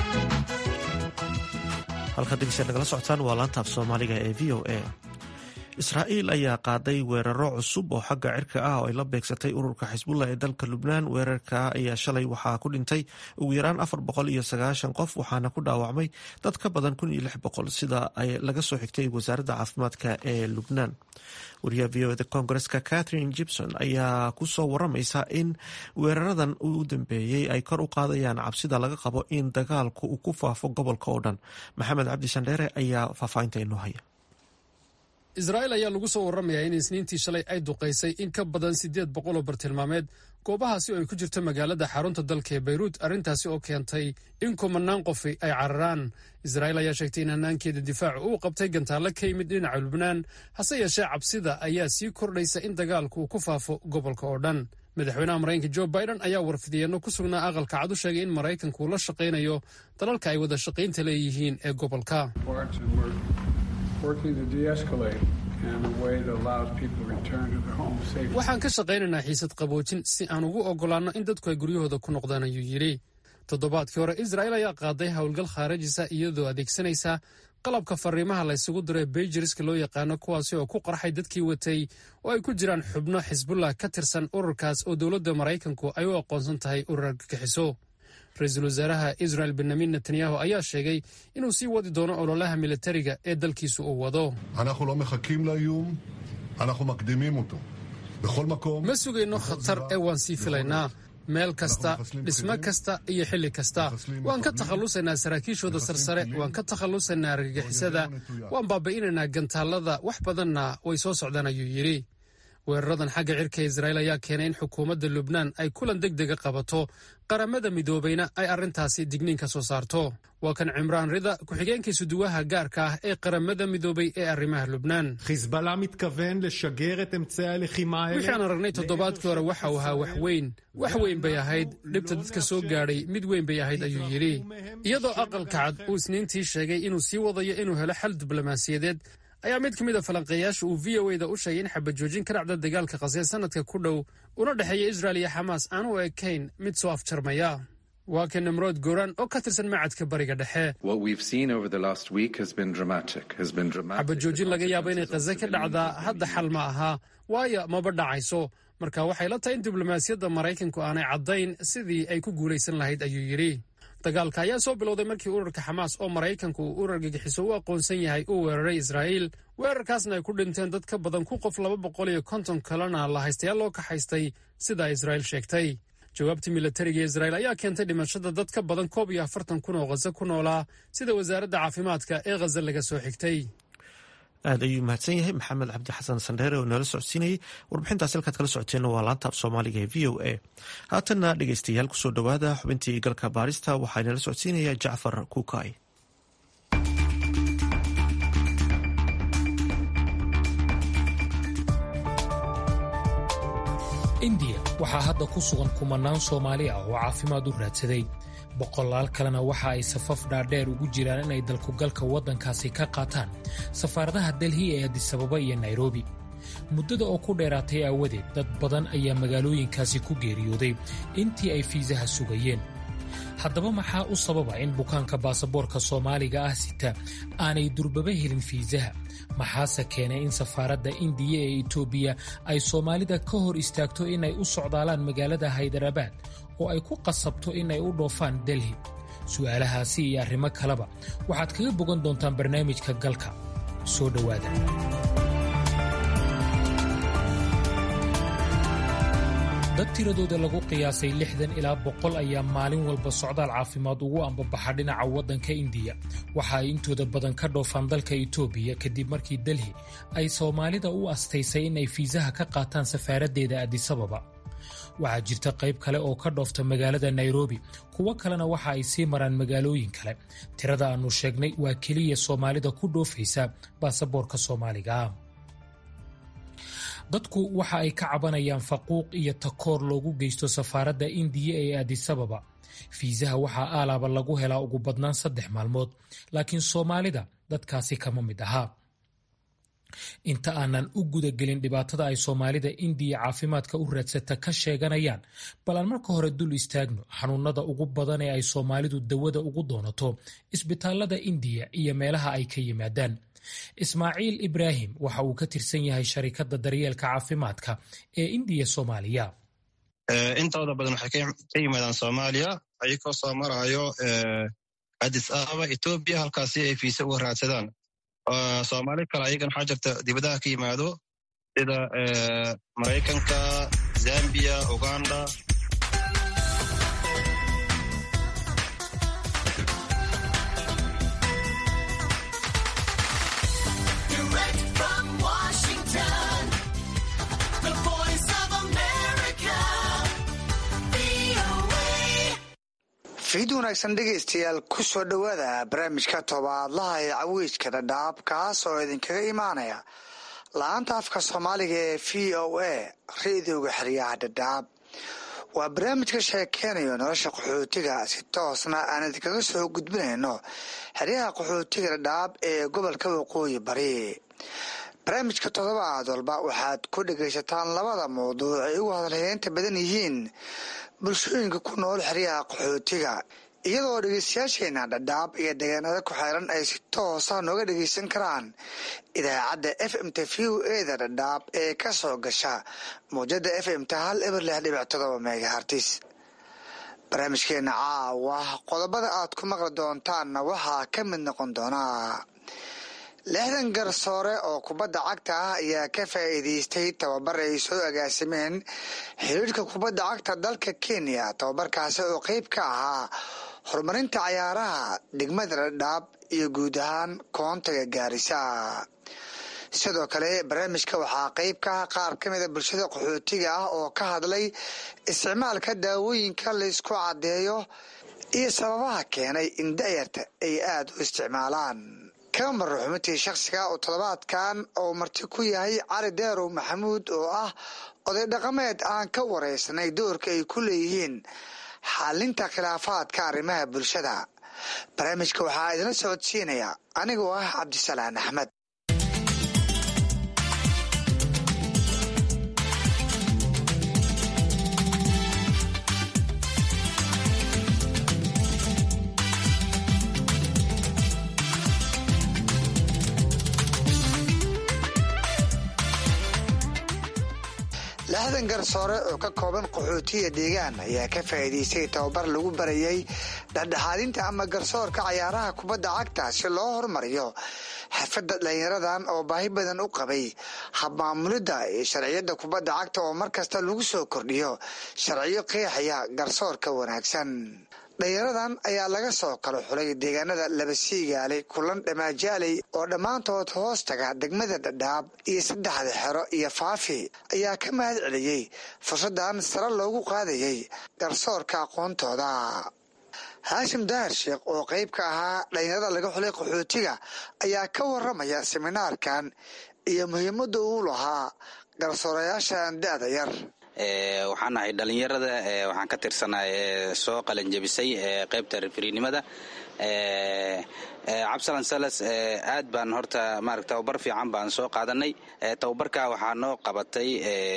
halkaad degeystaad nagala socotaan waa laanta af soomaaliga ee v o a israa'iil ayaa qaaday weeraro cusub oo xagga cirka ah oo ay la beegsatay ururka xisbullah ee dalka lubnaan weerarka ayaa shalay waxaa ku dhintay ugu yaraan afar boqol iyo sagaashan qof waxaana ku dhaawacmay dad ka badan kun iyo lix boqol sida laga soo xigtay wasaaradda caafimaadka ee lubnaan wariyaha v o eda koongareska catherine gibson ayaa ku soo waramaysa in weeraradan u dambeeyey ay kor u qaadayaan cabsida laga qabo in dagaalku uu ku faafo gobolka oo dhan maxamed cabdi shandheere ayaa faahfaahinta inoo haya israa'iil ayaa lagu soo warramayaa in isniintii shalay ay duqaysay in ka badan siddeed boqol oo bartilmaameed goobahaasi oo ay ku jirto magaalada xarunta dalka ee bayruut arrintaasi oo keentay in kumanaan qofi ay cararaan israa'iil ayaa sheegtay in hannaankeeda difaacu uu qabtay gantaallo ka yimid dhinaca lubnaan hase yeeshee cabsida ayaa sii kordhaysa in dagaalku uu ku faafo gobolka oo dhan madaxweynaha maraykanka jo biden ayaa warfidiyeenno ku sugnaa aqalka cad u sheegay in maraykanku uu la shaqaynayo dalalka ay wada shaqaynta leeyihiin ee gobolka waxaan ka shaqaynaynaa xiisad qaboojin si aan ugu oggolaanno in dadku ay guryahooda ku noqdaan ayuu yidhi toddobaadkii hore israa'iil ayaa qaaday howlgal khaarajisa iyadoo adeegsanaysa qalabka fariimaha laysugu diray beijiriska loo yaqaano kuwaasi oo ku qarxay dadkii watay oo ay ku jiraan xubno xisbullah ka tirsan ururkaas oo dowladda maraykanku ay u aqoonsan tahay urur argagixiso ra-iisul wasaaraha israel benyamin netanyahu ayaa sheegay inuu sii wadi doono ololaha militariga ee dalkiisu uu wado ma sugayno khatar ee waan sii filaynaa meel kasta dhismo kasta iyo xilli kasta waan ka takhallusaynaa saraakiishooda sarsare waan ka takhallusaynaa argagixisada waan baabi'inaynaa gantaallada wax badanna way soo socdaan ayuu yidhi weeraradan xagga cirka israa'iil ayaa keenay in xukuumadda lubnaan ay kulan deg dega qabato qaramada midoobayna ay arrintaasi digniin ka soo saarto waa kan cimraan rida ku-xigeenkii suduwaha gaarka ah ee qaramada midoobay ee arrimaha lubnaan wixii aan aragnay toddobaadkii hore waxa uu ahaa wax weyn wax weyn bay ahayd dhibta dadka soo gaadhay mid weyn bay ahayd ayuu yidhi iyadoo aqalka cad uu isniintii sheegay inuu sii wadayo inuu helo xal diblomaasiyadeed ayaa mid ka mid a falanqeeyaasha uu v o eda u sheegay in xabajoojin ka dhacda dagaalka qasee sanadka ku dhow una dhexeeya israel iyo xamaas aan u ekayn mid soo afjarmaya waa kan nimrood goran oo ka tirsan macadka bariga dhexe xabajoojin laga yaabo inay khaze ka dhacdaa hadda xal ma aha waayo maba dhacayso marka waxay la tahay in diblomaasiyadda maraykanku aanay caddayn sidii ay ku guulaysan lahayd ayuu yidhi dagaalka ayaa soo bilowday markii ururka xamaas oo maraykanku uu urar gagixiso u aqoonsan yahay uu weeraray israa'iil weerarkaasna ay ku dhinteen dad ka badan ku qof laba boqol iyo konton kalena la haystayaal loo kaxaystay sidaa israa'iil sheegtay jawaabtii militariga israa'iil ayaa keentay dhimashada dad ka badan koob iyo afartan kun oo khaze ku noolaa sida wasaaradda caafimaadka ee khaze laga soo xigtay aad ayuu mahadsan yahay maxamed cabdi xasan sandheere oo noola socodsiinayay warbixintaas halkaad kala socoteenna waa laanta af soomaaliga ee v o a haatanna dhegeystayaal kusoo dhowaada xubintii galka baarista waxaa inala socodsiinaya jacfar kuukay indiya waxaa hadda ku sugan kumanaan soomaali ah oo caafimaad u raadsaday boqolaal kalena waxa ay safaf dhaadheer ugu jiraan inay dalkugalka waddankaasi ka qaataan safaaradaha delhi ee adisababa iyo nairobi muddada oo ku dheeraatay aawadeed dad badan ayaa magaalooyinkaasi ku geeriyooday intii ay fiisaha sugayeen haddaba maxaa u sababa in bukaanka baasaboorka soomaaliga ah sita aanay durbaba helin fiisaha maxaase keenay in safaaradda indiya ee etoobiya ay soomaalida ka hor istaagto inay u socdaalaan magaalada haydarabaad oo ay ku qasabto inay u dhoofaan delhi su'aalahaasi iyo arrimo kaleba waxaad kaga bogan doontaan barnaamijka galka soo dhowaada dad tiradooda lagu qiyaasay lixdan ilaa boqol ayaa maalin walba socdaal caafimaad ugu ambabaxa dhinaca waddanka indiya waxa ay intooda badan ka dhoofaan dalka itoobiya kadib markii delhi ay soomaalida u astaysay inay fiisaha ka qaataan safaaraddeeda adisababa waxaa jirta qayb kale oo ka dhoofta magaalada nairobi kuwo kalena waxa ay sii maraan magaalooyin kale tirada aannu sheegnay waa keliya soomaalida ku dhoofaysa baasaboorka soomaaliga ah dadku waxa ay ka cabanayaan faquuq iyo takoor loogu geysto safaaradda indiya ee adisababa fiisaha waxaa aalaaba lagu helaa ugu badnaan saddex maalmood laakiin soomaalida dadkaasi kama mid ahaa inta aanan u gudagelin dhibaatada ay soomaalida indiya caafimaadka u raadsata ka sheeganayaan bal aan marka hore dul istaagno xanuunada ugu badan ee ay soomaalidu dawada ugu doonato isbitaalada indiya iyo meelaha ay ka yimaadaan ismaaciil ibraahim waxa uu ka tirsan yahay sharikadda daryeelka caafimaadka ee indiya soomaaliya intooda badan waxay ka yimaadaan soomaaliya ayagoo soo marayo adis ababa etoobiya halkaasi ay fiise uga raadsadaan soomaali kale ayagan waxaa jirta dibadaha ka yimaado sida maraykanka zambiya uganda fiid wanaagsan dhegaystayaal ku soo dhowaada barnaamijka tobaadlaha ee cawiijka dhadhaab kaas oo idinkaga imaanaya la-aanta afka soomaaliga ee v o a ra-idooga xeryaha dhadhaab waa barnaamij ka sheekeynayo nolosha qaxootiga si toosna aan idinkaga soo gudbinayno xeryaha qaxootiga dhadhaab ee gobolka waqooyi bari barnaamijka toddobaad walba waxaad ku dhegaysataan labada mawduuc ay ugu hadalheynta badan yihiin bulshooyinka ku nool xeryaha qaxootiga iyadoo dhegeystayaasheena dhadhaab iyo deegaanada ku xeeran ay si toosa nooga dhegeysan karaan idaacadda f m t v o eda dhadhaab ee ka soo gasha mawjada f m t hal eber lix dhibic todoba megahartis barnaamijkeena caawa qodobada aad ku maqli doontaanna waxaa ka mid noqon doonaa lixdan garsoore oo kubadda cagta ah ayaa ka faa'iidaystay tababar ay soo agaasimeen xiriirka kubadda cagta dalka kenya tababarkaasi oo qeyb ka ahaa horumarinta cayaaraha degmada dhadhaab iyo guud ahaan koontaga gaarisa sidoo kale barnaamijka waxaa qeyb ka ah qaar ka mida bulshada qaxootiga ah oo ka hadlay isticmaalka daawooyinka laysku caddeeyo iyo sababaha keenay in da'yarta ay aada u isticmaalaan kama marro xubintii shakhsiga oo toddobaadkan oo marti ku yahay cali deerow maxamuud oo ah oday dhaqameed aan ka wareysanay doorka ay ku leeyihiin xalinta khilaafaadka arrimaha bulshada barnaamijka waxaa idinla socodsiinaya anigoo ah cabdisalaan axmed lixdan garsoore oo ka kooban qaxootiya deegaan ayaa ka faa'iidaystay tababar lagu barayay dhexdhexaadinta ama garsoorka cayaaraha kubadda cagta si loo horumariyo xafadda dhalinyaradan oo baahi badan u qabay habmaamulidda iyo sharciyadda kubadda cagta oo markasta lagu soo kordhiyo sharciyo qeexaya garsoorka wanaagsan dhalinyaradan ayaa laga soo kala xulay deegaanada labasiigaaley kulan dhammaajaaley oo dhammaantood hoos taga degmada dhadhaab iyo saddexda xero iyo faafi ayaa ka mahad celiyey fursaddan sare loogu qaadayay garsoorka aqoontooda haashim dahar sheekh oo qeyb ka ahaa dhalinyarada laga xulay qaxootiga ayaa ka waramaya seminaarkan iyo muhiimadda uu lahaa garsoorayaashan da-da yar waxaan nahay dhalinyarada waxaan ka tirsanahay soo qalanjebisay qaybta referinimada cabsalan salas aad baan horta maarata tababar fiican baan soo qaadanay tababarka waxaa noo qabatay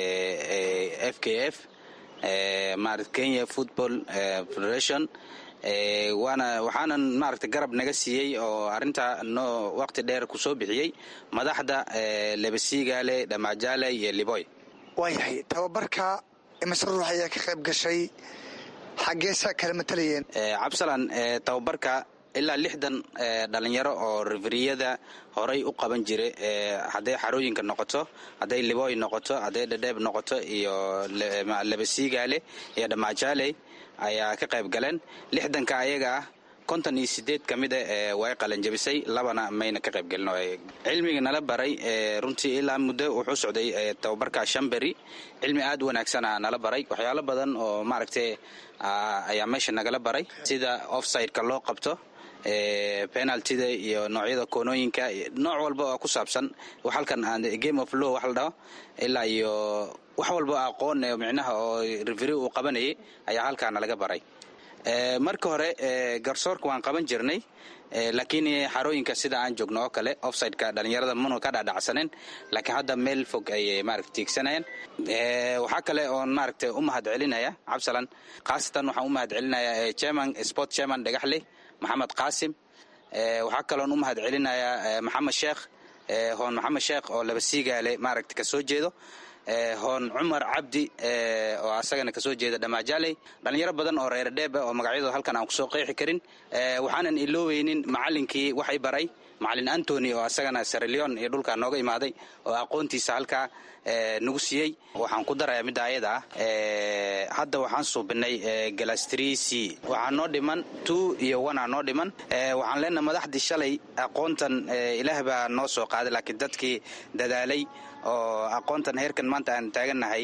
f k f marat kenya football federation waana waxaanan maaragta garab naga siiyey oo arrinta noo waqti dheer ku soo bixiyey madaxda lebesigaale dhamajaale iyo liboy waayahay tababarka imise ruux ayaa ka qayb gashay xaggeesa kala matalayeen cabsalan tababarka ilaa lixdan dhalinyaro oo referiyada horay u qaban jira hadday xarooyinka noqoto hadday liboy noqoto hadday dhadheeb noqoto iyo labasiigaale iyo dhamaajaley ayaa ka qayb galeen lixdanka ayaga ah konton iyo sideed ka mida way qalanjabisay labana mayna ka qayb gelin cilmiga nala baray runtii ilaa muddo wuxuu socday tababarka shamberi cilmi aad wanaagsana nala baray waxyaalo badan oo maaragtay ayaa meesha nagala baray sida offsideka loo qabto penaltida iyo noocyada koonooyinka nooc walba oo ku saabsan halkan game of law wax la dhaho ilaa iyo wax walba aqoon micnaha oo reveri uu qabanayay ayaa halkaana laga baray marka hore garsoorka waan qaban jirnay laakiin xarooyinka sida aan joogno oo kale offsideka dhalinyarada manu ka dhadhacsaneen laakiin hadda meel fog ayay maarata tiigsanayeen waxaa kale oon maaragta u mahad celinaya cabsalan khaasatan waxaan u mahad celinaya chairman sport chairman dhagaxley maxamed qaasim waxaa kaloon u mahad celinayaa maxamed sheekh hoon maxamed sheekh oo laba siigaale maaragta ka soo jeedo hoon cumar cabdi oo asagana kasoo jeeda dhamaajaley dhallinyaro badan oo reer dheeba oo magacyadooda halkan aan kusoo qeexi karin waxaanan ilooweynin macalinkii waxay baray macalin antony oo asagana sareleon iyo dhulkaa nooga imaaday oo aqoontiisa halkaa nagu siiyey waxaan ku darayaa midda ayada ah hadda waxaan suubinay galastric waxaa noo dhiman two iyo one aa noo dhiman waxaan leenaha madaxdii shalay aqoontan ilaah baa noo soo qaaday laakiin dadkii dadaalay oo aqoontan heerkan maanta aan taagannahay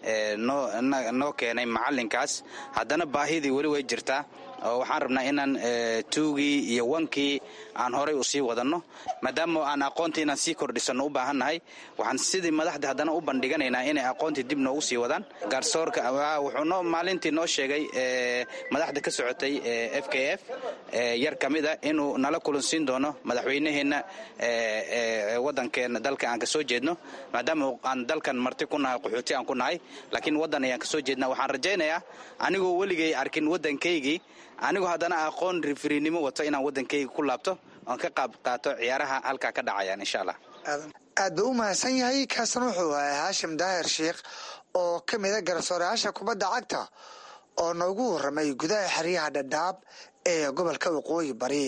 noo keenay macalinkaas haddana baahidii weli way jirtaa oo waxaan rabnaa inaan tuugii iyo wankii aan horay u sii wadanno maadaama aan aqoontii inaan sii kordhisanno u baahannahay waxaan sidii madaxdii haddana u bandhiganaynaa inay aqoontii dib noogu sii wadaan gaarsoorka wuxuu maalintii noo sheegay madaxda ka socotay f k f yar ka mid a inuu nala kulansiin doono madaxweynaheenna wadankeena dalka aan kasoo jeedno maadaama aan dalkan marti ku nahay qaxooti aan ku nahay laakiin waddan ayaan kasoo jeedna waxaan rajaynayaa anigoo weligay arkin waddankaygii anigoo haddana aqoon rifrinimo wato inaan waddankayga ku laabto oon ka qaab qaato ciyaaraha halkaa ka dhacayaan insha allah aad buu u mahadsan yahay kaasna wuxuu ahay haashim daahir sheikh oo ka mida garsoorayaasha kubadda cagta oo noogu warramay gudaha xeryaha dhadhaab ee gobolka waqooyi bari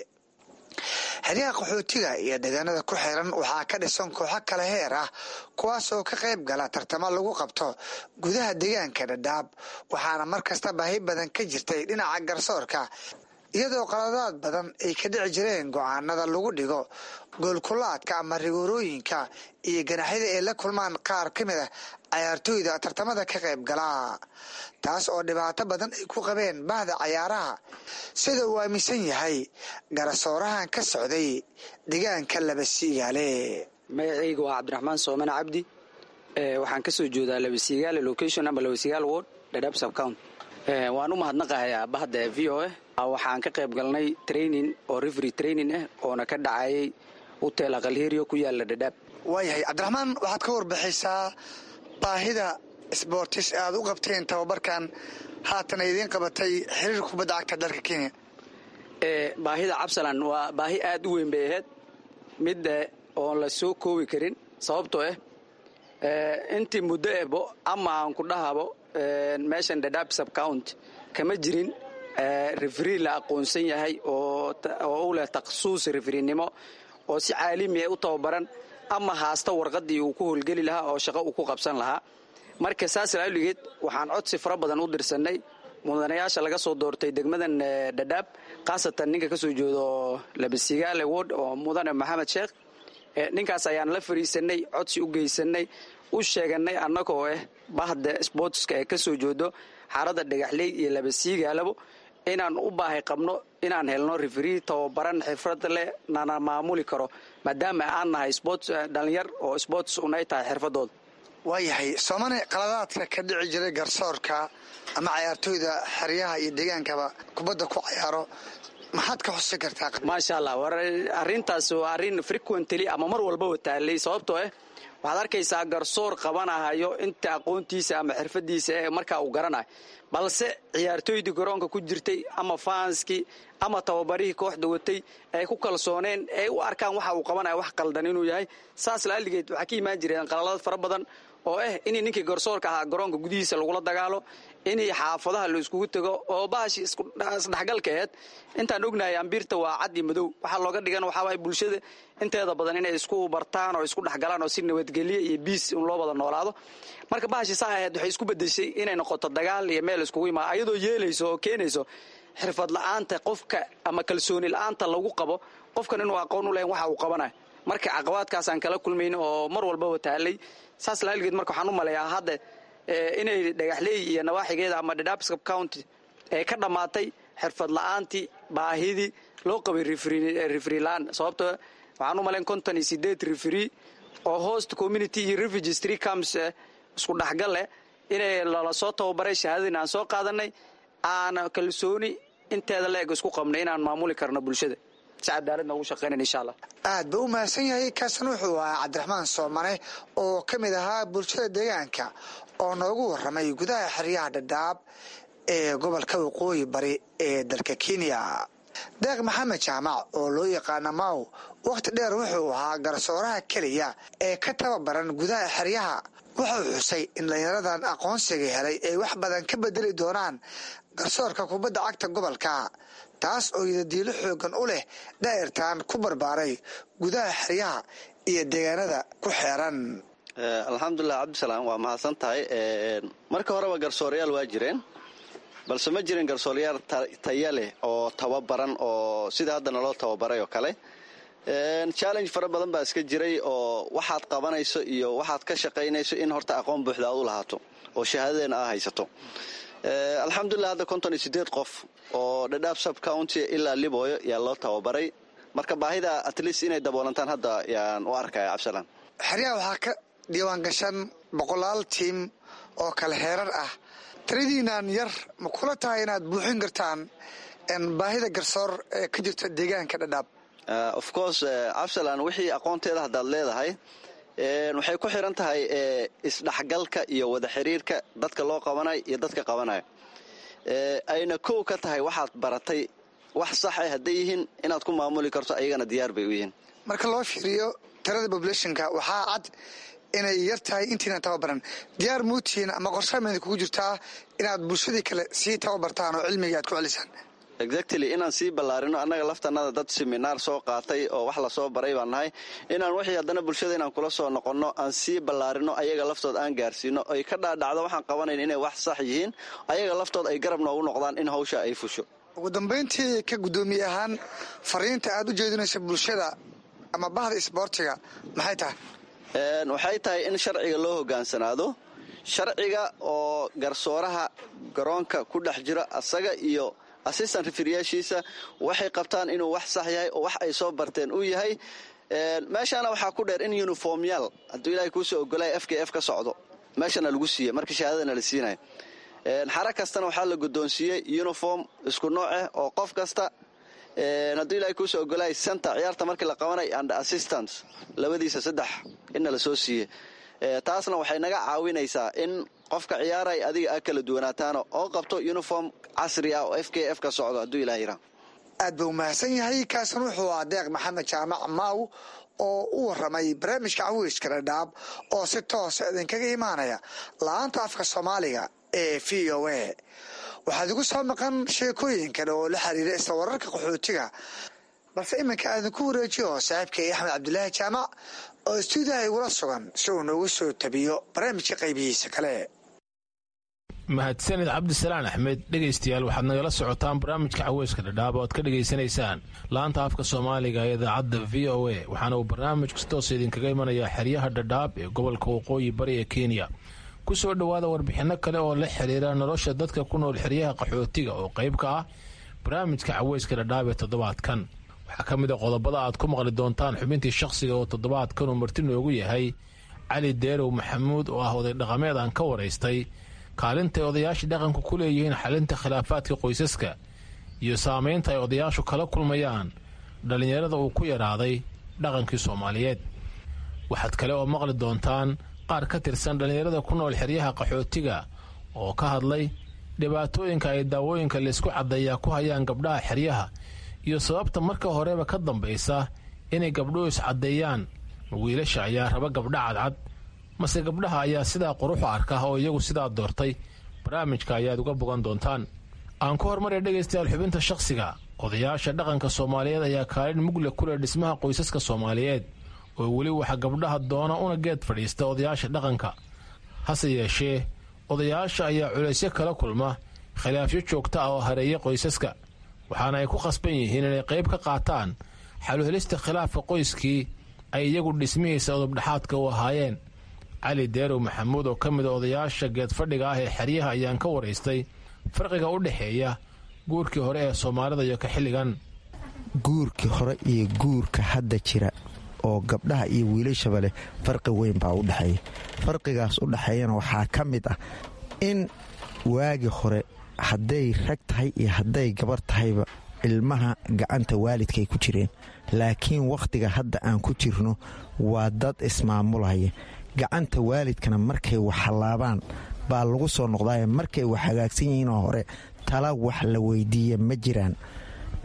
xeryaha qaxootiga iyo deegaanada ku xiran waxaa ka dhisan kooxo kale heer ah kuwaas oo ka qayb gala tartamo lagu qabto gudaha deegaanka dhadhaab waxaana mar kasta baahi badan ka jirtay dhinaca garsoorka iyadoo qaladaad badan ay ka dhici jireen go-aanada lagu dhigo goolkulaadka ama rigoorooyinka iyo ganaxyada ay la kulmaan qaar ka mid ah cayaartooyda tartamada ka qayb gala taas oo dhibaato badan ay ku qabeen bahda cayaaraha sida uu aaminsan yahay garasoorahan ka socday deegaanka labasiigaale magacayga waa cabdiraxmaan soomane cabdi waxaan kasoo jeedaa labasiigaale location ama labasiigaal ward dhadhaab subcount waan u mahadnaqahayaa bahda v o a waxaan ka qayb galnay training oo refery training ah oona ka dhacayay hotel aqalheriyo ku yaala dhadhaab waayahay cabdiraxmaan waxaad ka warbixaysaa baahida sbortis aad u qabteen tababarkan haatan idiin qabatay xiriir kubadda cagta dalka kenya baahida cabsalan waa baahi aad u weyn bay ahayd mid oon la soo koobi karin sababtoo ah intii muddo ebo ama aan ku dhahabo meeshan dhadhaab subcount kama jirin referi la aqoonsan yahay oo u leh takhasuus referinimo oo si caalami ah u tababaran ama haasta warqadii uu ku howlgeli lahaa oo shaqo uu ku qabsan lahaa marka saas laaligeed waxaan codsi fara badan u dirsanay mudanayaasha laga soo doortay degmadan dhadhaab khaasatan ninka kasoo jeedo labasigaale word oo mudane maxamed sheekh ninkaas ayaan la fariisanay codsi u geysanay u sheeganay annagoo ah bahda sportska ee kasoo jeedo xaaradda dhagaxley iyo labasiigaalabo inaan u baahay qabno inaan helno referi tababaran xirfad leh nana maamuli karo maadaama aan nahay sports dhalinyar oo sports unay tahay xirfadooda waayahay soomane qaladaadka ka dhici jiray garsoorka ama cayaartooyda xeryaha iyo deegaankaba kubadda ku cayaaro maxaad ka xusi kartaa maasha allah war arrintaas waa arrin frequently ama mar walbaba taalay sababtoo ah waxaad arkaysaa garsoor qabanahayo inta aqoontiisa ama xirfadiisa ee markaa uu garanayo balse ciyaartooydii garoonka ku jirtay ama faanskii ama tababarihii kooxda watay ay ku kalsooneen ay u arkaan waxa uu qabanayo wax qaldan inuu yahay saas laaligeed waxaa ka imaan jireen qalalad fara badan oo ah in ninkii garsoorka ahaa garoonka gudihiisa lagula dagaalo in xaafadaha la iskugu tego oo bahashi isdhexgalka aheed intaan ognahay ambiirta waa cad iyo madow waxaa looga dhigan waxaawaay bulshada inteeda badan inay isku bartaan oo isku dhexgalaan oo si nabadgelye iyo biis in loo wada noolaado marka bahashi saa aheed waxay isku bedeshay inay noqoto dagaal iyo meel iskugu imaa ayadoo yeelayso oo keenayso xirfad la-aanta qofka ama kalsooni la-aanta lagu qabo qofkan inuu aqoon u lahayn waxa uu qabanayo marka caqabaadkaasaan kala kulmayn oo mar walbaba taalay saas laalgeed marka waxaan u maleeyaa hadda inay dhagaxleey iyo nawaaxigeeda ama dhadhaabscap county ee ka dhammaatay xirfad la-aantii baahidii loo qabay refrilaan sababto waxaan u malayn konton iyo sideed refri oo host community iyo refugees tree camps isku dhexgal leh inay lala soo tababaray shahaadadin aan soo qaadanay aan kalsooni inteeda la eg isku qabnay inaan maamuli karno bulshada si cadaaladna ugu shaqeynan insha allah aad buu u mahadsan yahay kaasna wuxuu ahaa cabdiraxmaan soomane oo ka mid ahaa bulshada deegaanka oo noogu warramay gudaha xeryaha dhadhaab ee gobolka waqooyi bari ee dalka kenya deeq maxamed jaamac oo loo yaqaana maw wakhti dheer wuxuu ahaa garsooraha keliya ee ka tababaran gudaha xeryaha wuxuu xusay in dhallinyaradan aqoonsiga helay ay wax badan ka bedeli doonaan garsoorka kubadda cagta gobolka taas oo yidadiilo xoogan u leh daa'irtan ku barbaaray gudaha xeryaha iyo deegaanada ku xeeran alxamdulilah cabdisalaam waa mahadsan tahay marka horeba garsoorayaal waa jireen balse ma jirin garsoorayaal taya leh oo tababaran oo sida hadda naloo tababaray oo kale challenge fara badan baa iska jiray oo waxaad qabanayso iyo waxaad ka shaqaynayso in horta aqoon buuxda aad u lahaato oo shahaadadeena aa haysato alxamdulilah hadda konton iyo sideed qof oo dhadhaab sub county ilaa libooyo yaa loo tababaray marka baahida at least inay daboolantaan hadda yaan u arkaya cabdisalaan xeryaha waxaa ka diiwaan gashan boqolaal tiim oo kale heerar ah tiradiinaan yar ma kula tahay inaad buuxin kartaan baahida garsoor ee ka jirta deegaanka dhadhaab of course cabdisalaan wixii aqoonteeda haddaad leedahay waxay ku xiran tahay isdhexgalka iyo wada xiriirka dadka loo qabanayo iyo dadka qabanayo ayna kow ka tahay waxaad baratay wax sax ah hadday yihiin inaad ku maamuli karto ayagana diyaar bay u yihiin marka loo fiiriyo tirada populationka waxaa cad inay yar tahay intiina tababaran diyaar muutiin ama qorshameeda kugu jirtaa inaad bulshadii kale sii tababartaan oo cilmiga aad ku celisaan exactly inaan sii ballaarino annaga laftanada dad seminaar soo qaatay oo wax lasoo baray baan nahay inaan wixii haddana bulshada inaan kula soo noqonno aan sii ballaarino ayaga laftood aan gaarsiino ay ka dhaadhacdo waxaan qabanayn inay wax sax yihiin ayaga laftood ay garab noogu noqdaan in hawsha ay fusho ugu dambayntii ka guddoomiye ahaan fariinta aad u jeedinayso bulshada ama bahda isboortiga maxay tahay waxay tahay in sharciga loo hogaansanaado sharciga oo garsooraha garoonka ku dhex jiro asaga iyo assistant referiyaashiisa waxay qabtaan inuu wax sax yahay oo wax ay soo barteen uu yahay meeshaana waxaa ku dheer in uniformyaal hadduu ilahay kuusoo ogolaya f k f ka socdo meeshana lagu siiye marka shahaadadana la siinaya xara kastana waxaa la guddoonsiiyey uniform isku nooceh oo qof kasta hadduu ilahay kuusoo ogolaya center ciyaarta markii la qabanay and assistant labadiisa saddex inna la soo siiye taasna waxay naga caawinaysaa in qofka ciyaaray adiga a kala duwanaataano oo qabto uniform casri ah oo f k f ka socdo hadduu ilah yira aad buu mahadsan yahay kaasan wuxuu ah deeq maxamed jaamac maaw oo u waramay barnaamijka cawiiska dhadhaab oo si toosa idinkaga imaanaya la-aanta afka soomaaliga ee v o a waxaad igu soo maqan sheekooyin kale oo la xiriira isla wararka qaxootiga balse iminka aadinku wareejiyo saaxiibkay axmed cabdulaahi jaamac oo istuudiyaha igula sugan si uu noogu soo tabiyo barnaamijka qaybihiisa kale mahadsanid cabdisalaan axmed dhegaystayaal waxaad nagala socotaan barnaamijka caweyska dhadhaab oo aad ka dhegaysanaysaan laanta afka soomaaliga ee idaacadda v o a waxaana uu barnaamijku si toosa idinkaga imanayaa xeryaha dhadhaab ee gobolka waqooyi bari ee kenya ku soo dhowaada warbixinno kale oo la xiriira nolosha dadka ku nool xeryaha qaxootiga oo qayb ka ah barnaamijka caweyska dhadhaab ee toddobaadkan waxaa ka mid a qodobada aad ku maqli doontaan xubintii shakhsiga oo toddobaadkan uu marti noogu yahay cali deerow maxamuud oo ah oday dhaqameed aan ka waraystay kaalinta ay odayaasha dhaqanku ku leeyihiin xalinta khilaafaadka qoysaska iyo saamaynta ay odayaashu kala kulmayaan dhallinyarada uu ku yaraaday dhaqankii soomaaliyeed waxaad kale oo maqli doontaan qaar ka tirsan dhallinyarada ku nool xeryaha qaxootiga oo ka hadlay dhibaatooyinka ay daawooyinka laysku caddeeyaa ku hayaan gabdhaha xeryaha iyo sababta marka horeba ka dambaysa inay gabdhuhu iscaddeeyaan ma wiilasha ayaa raba gabdha cadcad mase gabdhaha ayaa sidaa quruxu arka oo iyagu sidaa doortay barnaamijka ayaad uga bogan doontaan aan ku hormarya dhegaystayaal xubinta shakhsiga odayaasha dhaqanka soomaaliyeed ayaa kaalin mugle ku leh dhismaha qoysaska soomaaliyeed oo weli waxa gabdhaha doona una geed fadhiista odayaasha dhaqanka hase yeeshee odayaasha ayaa culaysyo kala kulma khilaafyo joogta ah oo hareeya qoysaska waxaana ay ku khasban yihiin inay qayb ka qaataan xaluhelista khilaafka qoyskii ay iyagu dhismihiisa odobdhexaadka u ahaayeen cali deerow maxamuud oo ka mid a odayaasha geedfadhiga ah ee xeryaha ayaan ka waraystay farqiga u dhexeeya guurkii hore ee soomaalida iyo ka xilligan guurkii hore iyo guurka hadda jira oo gabdhaha iyo wiilashaba leh farqi weyn baa u dhexeeya farqigaas u dhexeeyana waxaa ka mid ah in waagi hore hadday rag tahay iyo hadday gabar tahayba ilmaha gacanta waalidkaay ku jireen laakiin wakhtiga hadda aan ku jirno waa dad ismaamulaya gacanta waalidkana markay wax hallaabaan baa lagu soo noqdaaye markay wax hagaagsan yihiinoo hore tala wax la weydiiya ma jiraan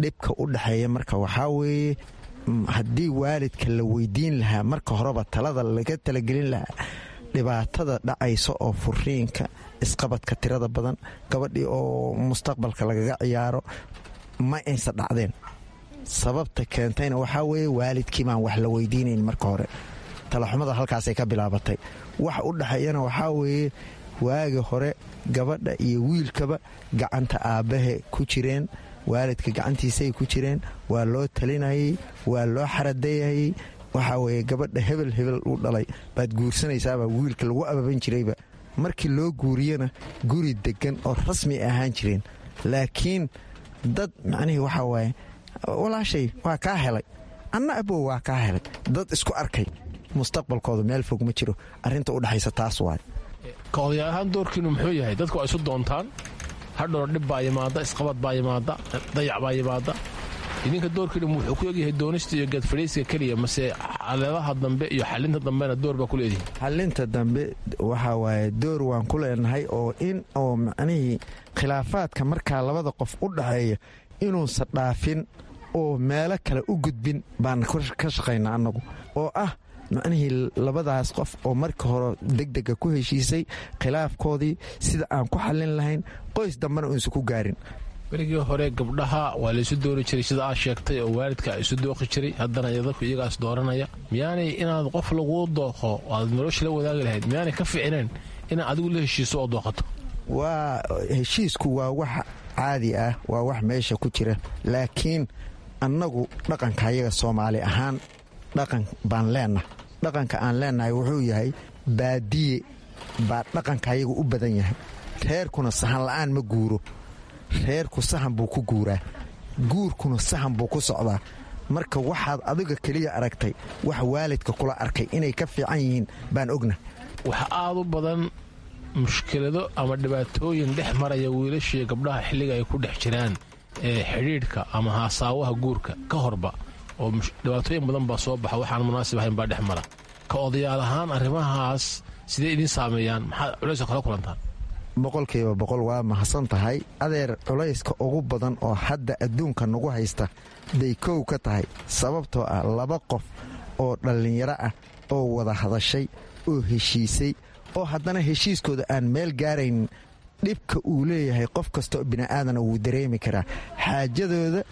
dhibka u dhexeeya marka waxaa weeye haddii waalidka la weydiin lahaa marka horeba talada laga talagelin lahaa dhibaatada dhacaysa oo furiinka isqabadka tirada badan gabadhii oo mustaqbalka lagaga ciyaaro ma aysa dhacdeen sababta keentayna waxaa weeye waalidkii baan wax la weydiinayn marka hore talaxumada halkaasay ka bilaabatay wax u dhexeeyana waxaa weeye waagi hore gabadha iyo wiilkaba gacanta aabbahe ku jireen waalidka gacantiisay ku jireen waa loo talinayay waa loo xaradayayay waxaa weeye gabadha hebel hebel u dhalay baad guursanaysaabaa wiilka lagu ababan jirayba markii loo guuriyana guri deggan oo rasmi ahaan jireen laakiin dad macnihii waxaa waaye walaashay waa kaa helay anna abow waa kaa helay dad isku arkay mustaqbalkooda meel fog ma jiro arrinta u dhexaysa taas waay ka odayaal ahaan doorkiinu muxuu yahay dadku waa isu doontaan hadhow dhib baa yimaada isqabad baa yimaada dayac baa yimaada idinka doorkiinu wuxuu ku egyahay doonista iyo geedfadhiiska keliya mase caleedaha dambe iyo xalinta dambena door baa ku leedihin xalinta dambe waxaa waaye door waan ku leenahay oo in oo macnihii khilaafaadka markaa labada qof u dhaxeeya inuusan dhaafin oo meelo kale u gudbin baan ka shaqaynaa annagu oo ah macnihii labadaas qof oo marka hore degdega ku heshiisay khilaafkoodii sida aan ku xallin lahayn qoys dambena uusan ku gaarin berigii hore gabdhaha waa laysu doori jiray sida aad sheegtay oo waalidka isu dooqi jiray haddana dadku iyagaas dooranaya miyaanay inaad qof laguu dooqo aad nolosha la wadaagi lahayd miyaanay ka ficneen inaad adigu la heshiiso oo dooqato waa heshiisku waa wax caadi ah waa wax meesha ku jira laakiin annagu dhaqanka ayaga soomaali ahaan dhaqan baan leenahay dhaqanka aan leenahay wuxuu yahay baadiye baa dhaqanka ayaga u badan yahay reerkuna sahan la'aan ma guuro reerku sahan buu ku guuraa guurkuna sahan buu ku socdaa marka waxaad adiga keliya aragtay wax waalidka kula arkay inay ka fiican yihiin baan ogna waxa aad u badan mushkilado ama dhibaatooyin dhex maraya wiilashiiyo gabdhaha xilliga ay ku dhex jiraan ee xidhiidhka ama haasaawaha guurka ka horba oo dhibaatooyin badan baa soo baxa waxaan munaasib ahayn baa dhex mara ka odayaal ahaan arrimahaas sidee idiin saameeyaan maxaad culayska kala kulantaan boqolkiiba boqol waa mahadsan tahay adeer culayska ugu badan oo hadda adduunka nagu haysta bay kow ka tahay sababtoo ah laba qof oo dhallinyaro ah oo wada hadashay oo heshiisay oo haddana heshiiskooda aan meel gaaraynin dhibka uu leeyahay qof kastaoo bini'aadana wuu dareemi karaa xaajadooda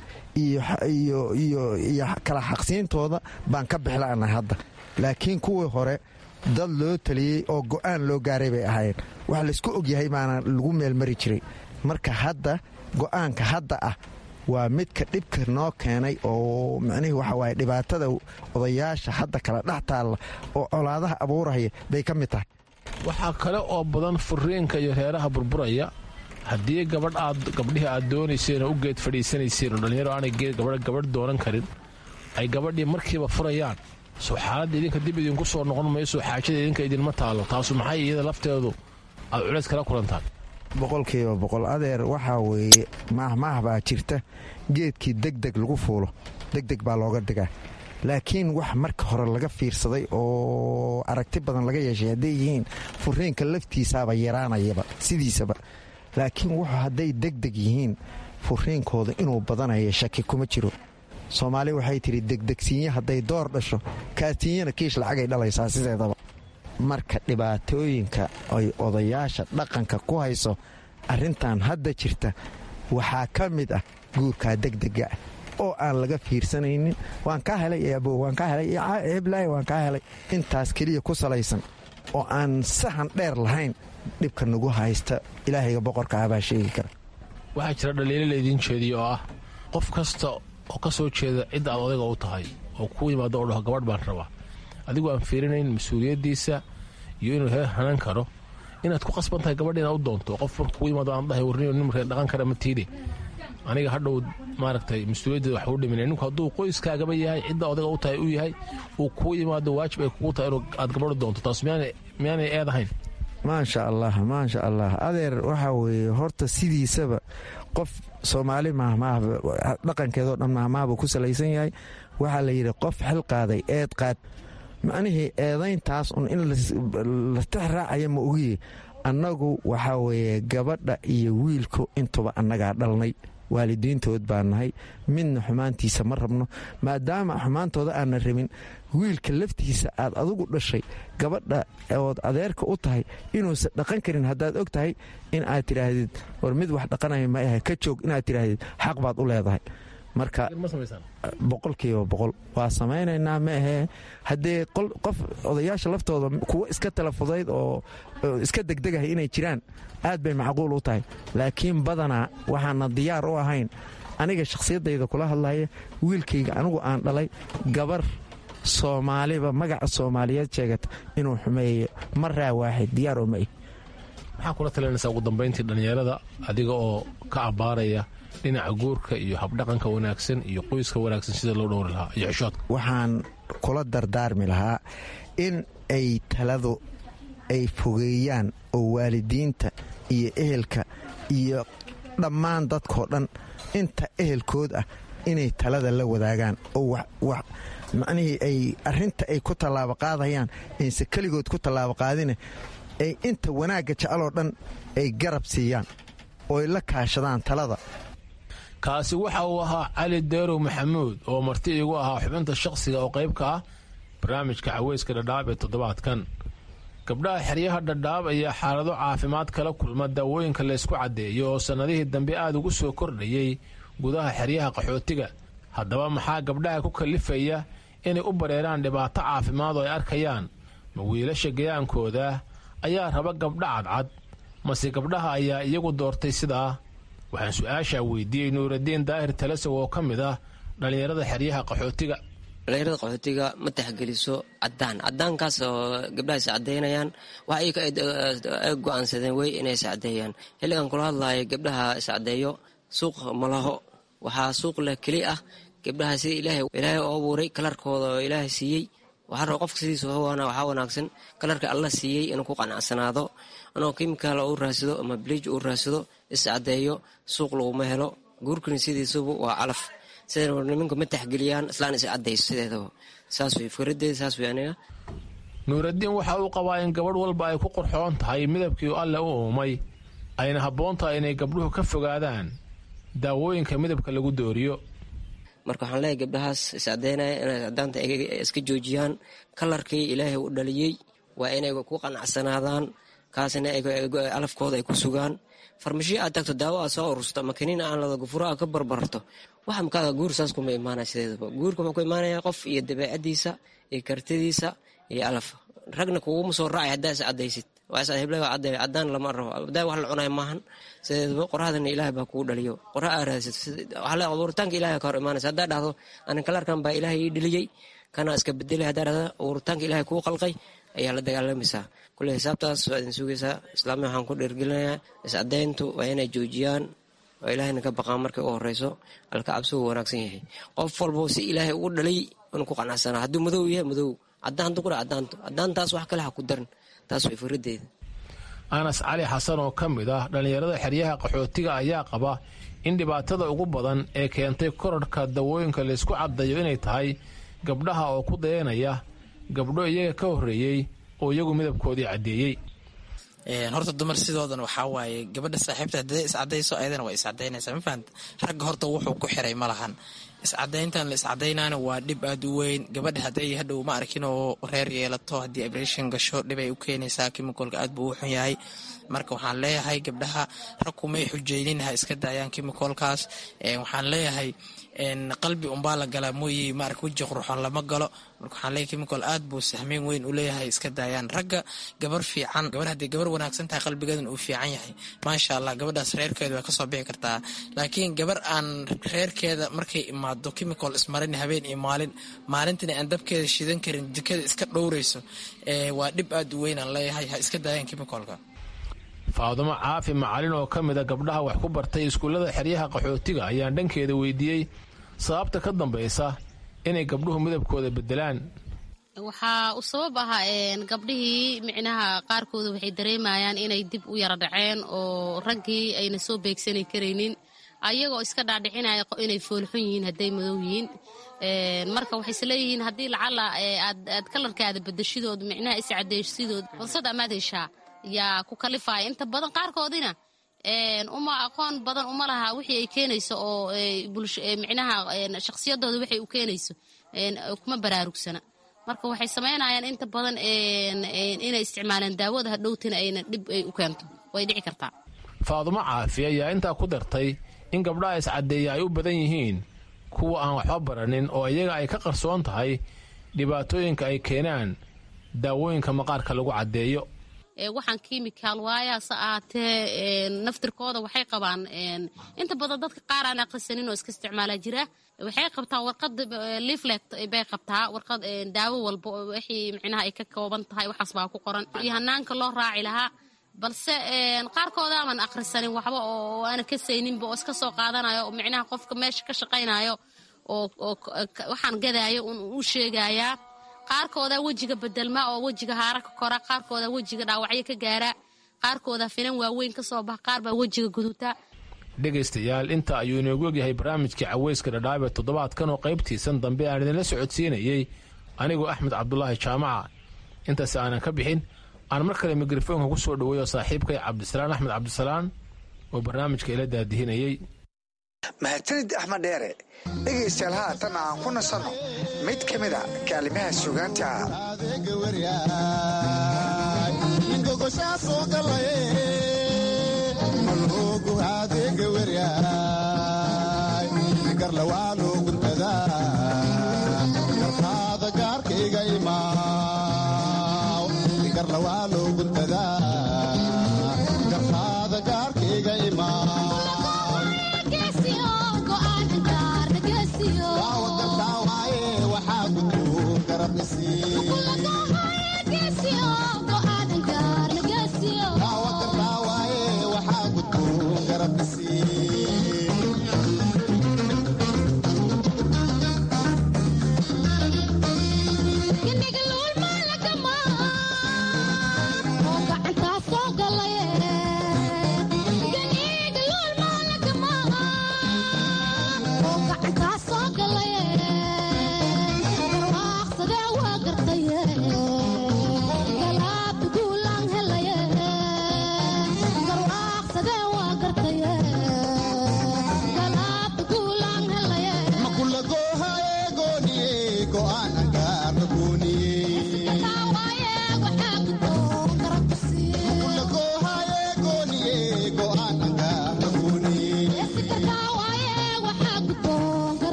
iyo kala xaqsiintooda baan ka bixla'nahay hadda laakiin kuwii hore dad loo taliyey oo go'aan loo gaaray bay ahaayeen wax laysku ogyahay baana lagu meelmari jiray marka hadda go'aanka hadda ah waa midka dhibka noo keenay oo macnihii waxa waaye dhibaatada odayaasha hadda kala dhex taalla oo colaadaha abuuraya bay ka mid tahay waxaa kale oo badan furiinka iyo reeraha burburaya haddii gabadh aad gabdhihii aad doonayseen oo u geed fadhiisanayseen oo dhallinyaro aanay geed gabadh doonan karin ay gabadhii markiiba furayaan soo xaaladda idinka dib idinku soo noqon mayso xaajada idinka idinma taalo taasu maxay iyada lafteedu aad culays kala kulantaan boqolkiiba boqol adeer waxaa weeye maahmaah baa jirta geedkii degdeg lagu fuulo degdeg baa looga digaa laakiin wax marka hore laga fiirsaday oo aragti badan laga yeeshay hadday yihiin furiinka laftiisaaba yaraanayaba sidiisaba laakiin wuxuu hadday degdeg yihiin furiinkooda inuu badanayo shaki kuma jiro soomaali waxay tidhi degdegsiinye hadday door dhasho kaatiinyana kiish lacagay dhalaysaa sideedaba marka dhibaatooyinka ay odayaasha dhaqanka ku hayso arrintan hadda jirta waxaa ka mid ah guurkaa degdega ah oo aan laga fiirsanaynin waan kaa helay abo waan kaa helay heblaay waan kaa helay intaas keliya ku salaysan oo aan sahan dheer lahayn dhibka nagu haysta ilaahayga boqorka ah baa sheegi kara waxaa jira dhaliilo laydiin jeediya oo ah qof kasta oo ka soo jeeda cidda aad odayga u tahay oo kuu yimaado oo dhaho gabadh baan rabaa adigu aan fiirinayn mas-uuliyaddiisa iyo inuu heer hanan karo inaad ku qasban tahay gabadh inaad u doonto qof marka kuu yimaado aan dhahay warniyo nin markee dhaqan kara ma tiidhe aniga hadhow maaragtay mas-uuliyaddeeda wax uu dhimin ninku hadduu qoyskaagaba yahay cidda odayga u tahay u yahay uu kuu yimaado waajib ay kugu tahay inuu aad gabadhu doonto taas miyaanay eed ahayn maasha allah maasha allah adeer waxaa weeye horta sidiisaba qof soomaali mahmaah dhaqankeedoo dhan mahmaahbuu ku salaysan yahay waxaa la yidhi qof xil qaaday eed qaad macnihii eedayntaas un in la tix raacaya ma ogiye annagu waxaa weeye gabadha iyo wiilku intuba annagaa dhalnay waalidiintood baan nahay midna xumaantiisa ma rabno maadaama xumaantooda aanna rabin wiilka laftiisa aad adugu dhashay gabadha ood adeerka u tahay inuusan dhaqan karin haddaad og tahay in aad tidhaahdid war mid wax dhaqanaya ma ahe ka joog inaad tidhaahdid xaq baad u leedahay marka boqolkiiba boqol waa samaynaynaa ma ahee haddee qof odayaasha laftooda kuwo iska talafudayd oo iska degdegahay inay jiraan aad bay macquul u tahay laakiin badanaa waxaana diyaar u ahayn aniga shakhsiyaddayda kula hadlaya wiilkayga anigu aan dhalay gabar soomaaliba magaca soomaaliyeed sheegata inuu xumeeyo ma raawaaxid diyaar oo ma ih maxaa kula talinaysaa ugu dambayntii dhallinyarada adiga oo ka abbaaraya dhinaca guurka iyo habdhaqanka wanaagsan iyo qoyska wanaagsan sida loo dhowri lahaa iyo xishoodka waxaan kula dardaarmi lahaa in ay taladu ay fogeeyaan oo waalidiinta iyo ehelka iyo dhammaan dadkoo dhan inta ehelkood ah inay talada la wadaagaan oo macnihii ay arrinta ay ku tallaabo qaadayaan ayse keligood ku tallaabo qaadine ay inta wanaagga jeceloo dhan ay garab siiyaan oo ay la kaashadaan talada kaasi waxa uu ahaa cali deerow maxamuud oo marti iigu ahaa xubinta shakhsiga oo qayb ka ah barnaamijka caweyska dhadhaab ee toddobaadkan gabdhaha xeryaha dhadhaab ayaa xaalado caafimaad kala kulma daawooyinka laysku caddeeyo oo sannadihii dambe aad ugu soo kordhayey gudaha xeryaha qaxootiga haddaba maxaa gabdhaha ku kallifaya inay u bareeraan dhibaato caafimaad oo ay arkayaan ma wiilasha gayaankooda ayaa raba gabdha cadcad mase gabdhaha ayaa iyagu doortay sidaa waxaan su-aashaa weydiiyey nuuraddiin daahir talasow oo ka mid ah dhallinyarada xeryaha qaxootiga dhallinyarada qaxootiga ma taxgeliso cadaan cadaankaas oo gabdhaha is cadeynayaan waxa ay go-aansadeen wey inay is cadeeyaan xilligan kula hadlayo gabdhaha is cadeeyo suuq malaho waxaa suuq leh keli ah gabdhaha sida ilaahay oo abuuray kalarkooda oo ilaahay siiyey waxaa raba qofka sidiisa waxaa wanaagsan kalarka alla siiyey inuu ku qanacsanaado inuu kimikaal u raadsado ama bliij uu raadsado is cadeeyo suuq laguma helo guurkani sidiisuba waa calaf sida nimanka ma taxgeliyaan islaan is cadayso sideedaba saas wey fikradeeda saas wey aniga nuuraddiin waxa uu qabaa in gabadh walba ay ku qurxoon tahay midabkii alle u uumay ayna habboon tahay inay gabdhuhu ka fogaadaan daawooyinka midabka lagu dooriyo marka waxaan leeyahay gabdhahaas iscadeynaya inay cadaanta iska joojiyaan kalarkii ilaahay u dhaliyey waa inay ku qanacsanaadaan kaasina alafkooda ay ku sugaan farmashiyo aad tagto daawo aad soo urusto ama kaniin aan lada gufuro aad ka barbarto waxa makaada guur saas kuma imaanaya sideedaba guurka wuxuu ku imaanaya qof iyo dabeecadiisa iyo kartidiisa iyo alaf ragna kuguma soo raacay haddaa is cadaysid cadaan lama rabo adaa wax la cunay maahan sideedaba qoraxdana ilaahay baa kugu dhaliyo qorax aa raadsid abuuritaanka ilahay ka hor imaanaysa haddaa dhahdo anin kalarkan baa ilaahay ii dheliyey kana iska bedelay haddaa dhahdo abuuritaanka ilaahay kuu qalqay ayaa la dagaalamaysaa kule xisaabtaas waa idin sugaysaa islaamiya waxaan ku dhiirgelinayaa iscadeyntu waa inay joojiyaan oo ilaahayna ka baqaan markay u horeyso alka cabsigu wanaagsan yahay qof walbo si ilaahay ugu dhalay inuu ku qanacsanaa hadduu madow yahay madow cadaantu qura cadaanto cadaantaas wax kale ha ku darin taas way faradeeda anas cali xasan oo ka mid ah dhallinyarada xeryaha qaxootiga ayaa qaba in dhibaatada ugu badan ee keentay korarhka dawooyinka laysku caddayo inay tahay gabdhaha oo ku dayanaya gabdho iyaga ka horreeyey oo iyagu midabkoodii caddeeyey horta dumar sidoodan waxaa waaye gabadha saaxiibta hadday iscadayso ayadana waa iscadaynaysaa ma fahamta ragga horta wuxuu ku xiray ma lahan iscadayntan la iscadaynaana waa dhib aada u weyn gabadha hadday hadhow ma arkin oo reer yeelato haddii abration gasho dhibay u keenaysaa kimikolka aad buu u xun yahay marka waxaan leeyahay gabdhaha rag kumay xujeynin ha iska daayaan kimikolkaas waxaan leeyahay qalbi unbaa la galaa mooye maarka weji qurxoon lama galo marka waxaan leeyahay kimikol aad buu sahmeyn weyn u leeyahay iska daayaan ragga gabar fiican gabar haddii gabar wanaagsan tahay qalbigeedan uu fiican yahay maasha allah gabadhaas reerkeeda way kasoo bixi kartaa laakiin gabar aan reerkeeda markay imaado kimicol ismarin habeen iyo maalin maalintina aan dabkeeda shidan karin jikada iska dhowreyso waa dhib aad u weyn aan leeyahay ha iska daayaan kimikolka faadumo caafi macalin oo ka mida gabdhaha wax ku bartay iskuullada xeryaha qaxootiga ayaan dhankeeda weydiiyey sababta ka dambaysa inay gabdhuhu midabkooda bedelaan waxaa u sabab ahaa gabdhihii micnaha qaarkooda waxay dareemayaan inay dib u yara dhaceen oo raggii ayna soo beegsani karaynin ayagoo iska dhaadhicinaya inay foolxun yihiin hadday madow yihiin marka waxay isleeyihiin haddii lacala aad kalarkaada bedeshidood micnaha iscadeyshidood fursad amaad heshaa yaa ku kalifaya inta badan qaarkoodina uma aqoon badan uma laha wixii ay keenayso oo micnaha shakhsiyadooda waxay u keenayso kuma baraarugsana marka waxay samaynayaan inta badan inay isticmaalaan daawada hadhowtina ayna dhib ay u keento way dhici kartaa faadumo caafi ayaa intaa ku dartay in gabdhaha iscaddeeya ay u badan yihiin kuwa aan waxba baranin oo iyaga ay ka qarsoon tahay dhibaatooyinka ay keenaan daawooyinka maqaarka lagu caddeeyo waxaan kimikaal waayaase ahaatee naftirkooda waxay qabaan inta badan dadka qaar aan aqrisanin oo iska isticmaala jira waxay qabtaa warqad leaflet bay qabtaa warqad daawo walba wixii micnaha ay ka kooban tahay waxaas baa ku qoran iyo hanaanka loo raaci lahaa balse qaarkooda aman akhrisanin waxba oo aana kasayninba oo iska soo qaadanayo oo micnaha qofka meesha ka shaqaynayo oo waxaan gadaayo u sheegayaa qaarkooda wejiga bedelma oo wejiga haara ka kora qaarkooda wejiga dhaawacyo ka gaara qaarkooda finan waaweyn ka soo baxa qaar baa wejiga guduta dhegaystayaal inta ayuu inoogu egyahay barnaamijkii caweyska dhadhaab ee toddobaadkan oo qaybtiisan dambe aan idinla socodsiinayey anigoo axmed cabdulaahi jaamaca intaas aanan ka bixin aan mar kale mikrofoonka ku soo dhoweeyo saaxiibkay cabdisalaan axmed cabdisalaan oo barnaamijka ila daadihinayey mahadsanid axmed dheere dhegaystayaal haatan aan ku nasanno mid ka mid a kaalimaha sugaanta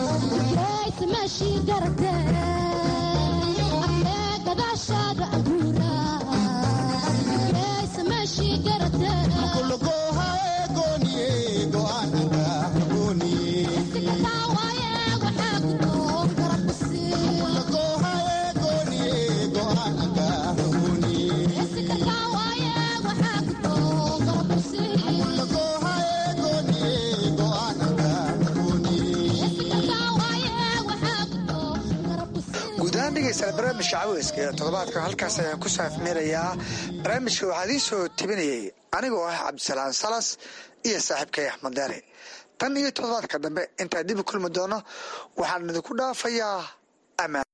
She got a day. barnaamijka caweyska ee toddobaadkan halkaas ayaan ku saafmeerayaa barnaamijka waxaa idiin soo tebinayay anigoo ah cabdisalaan salas iyo saaxiibkay axmed deere tan iyo toddobaadka dambe intaan dib u kulmi doono waxaan idinku dhaafayaa amaan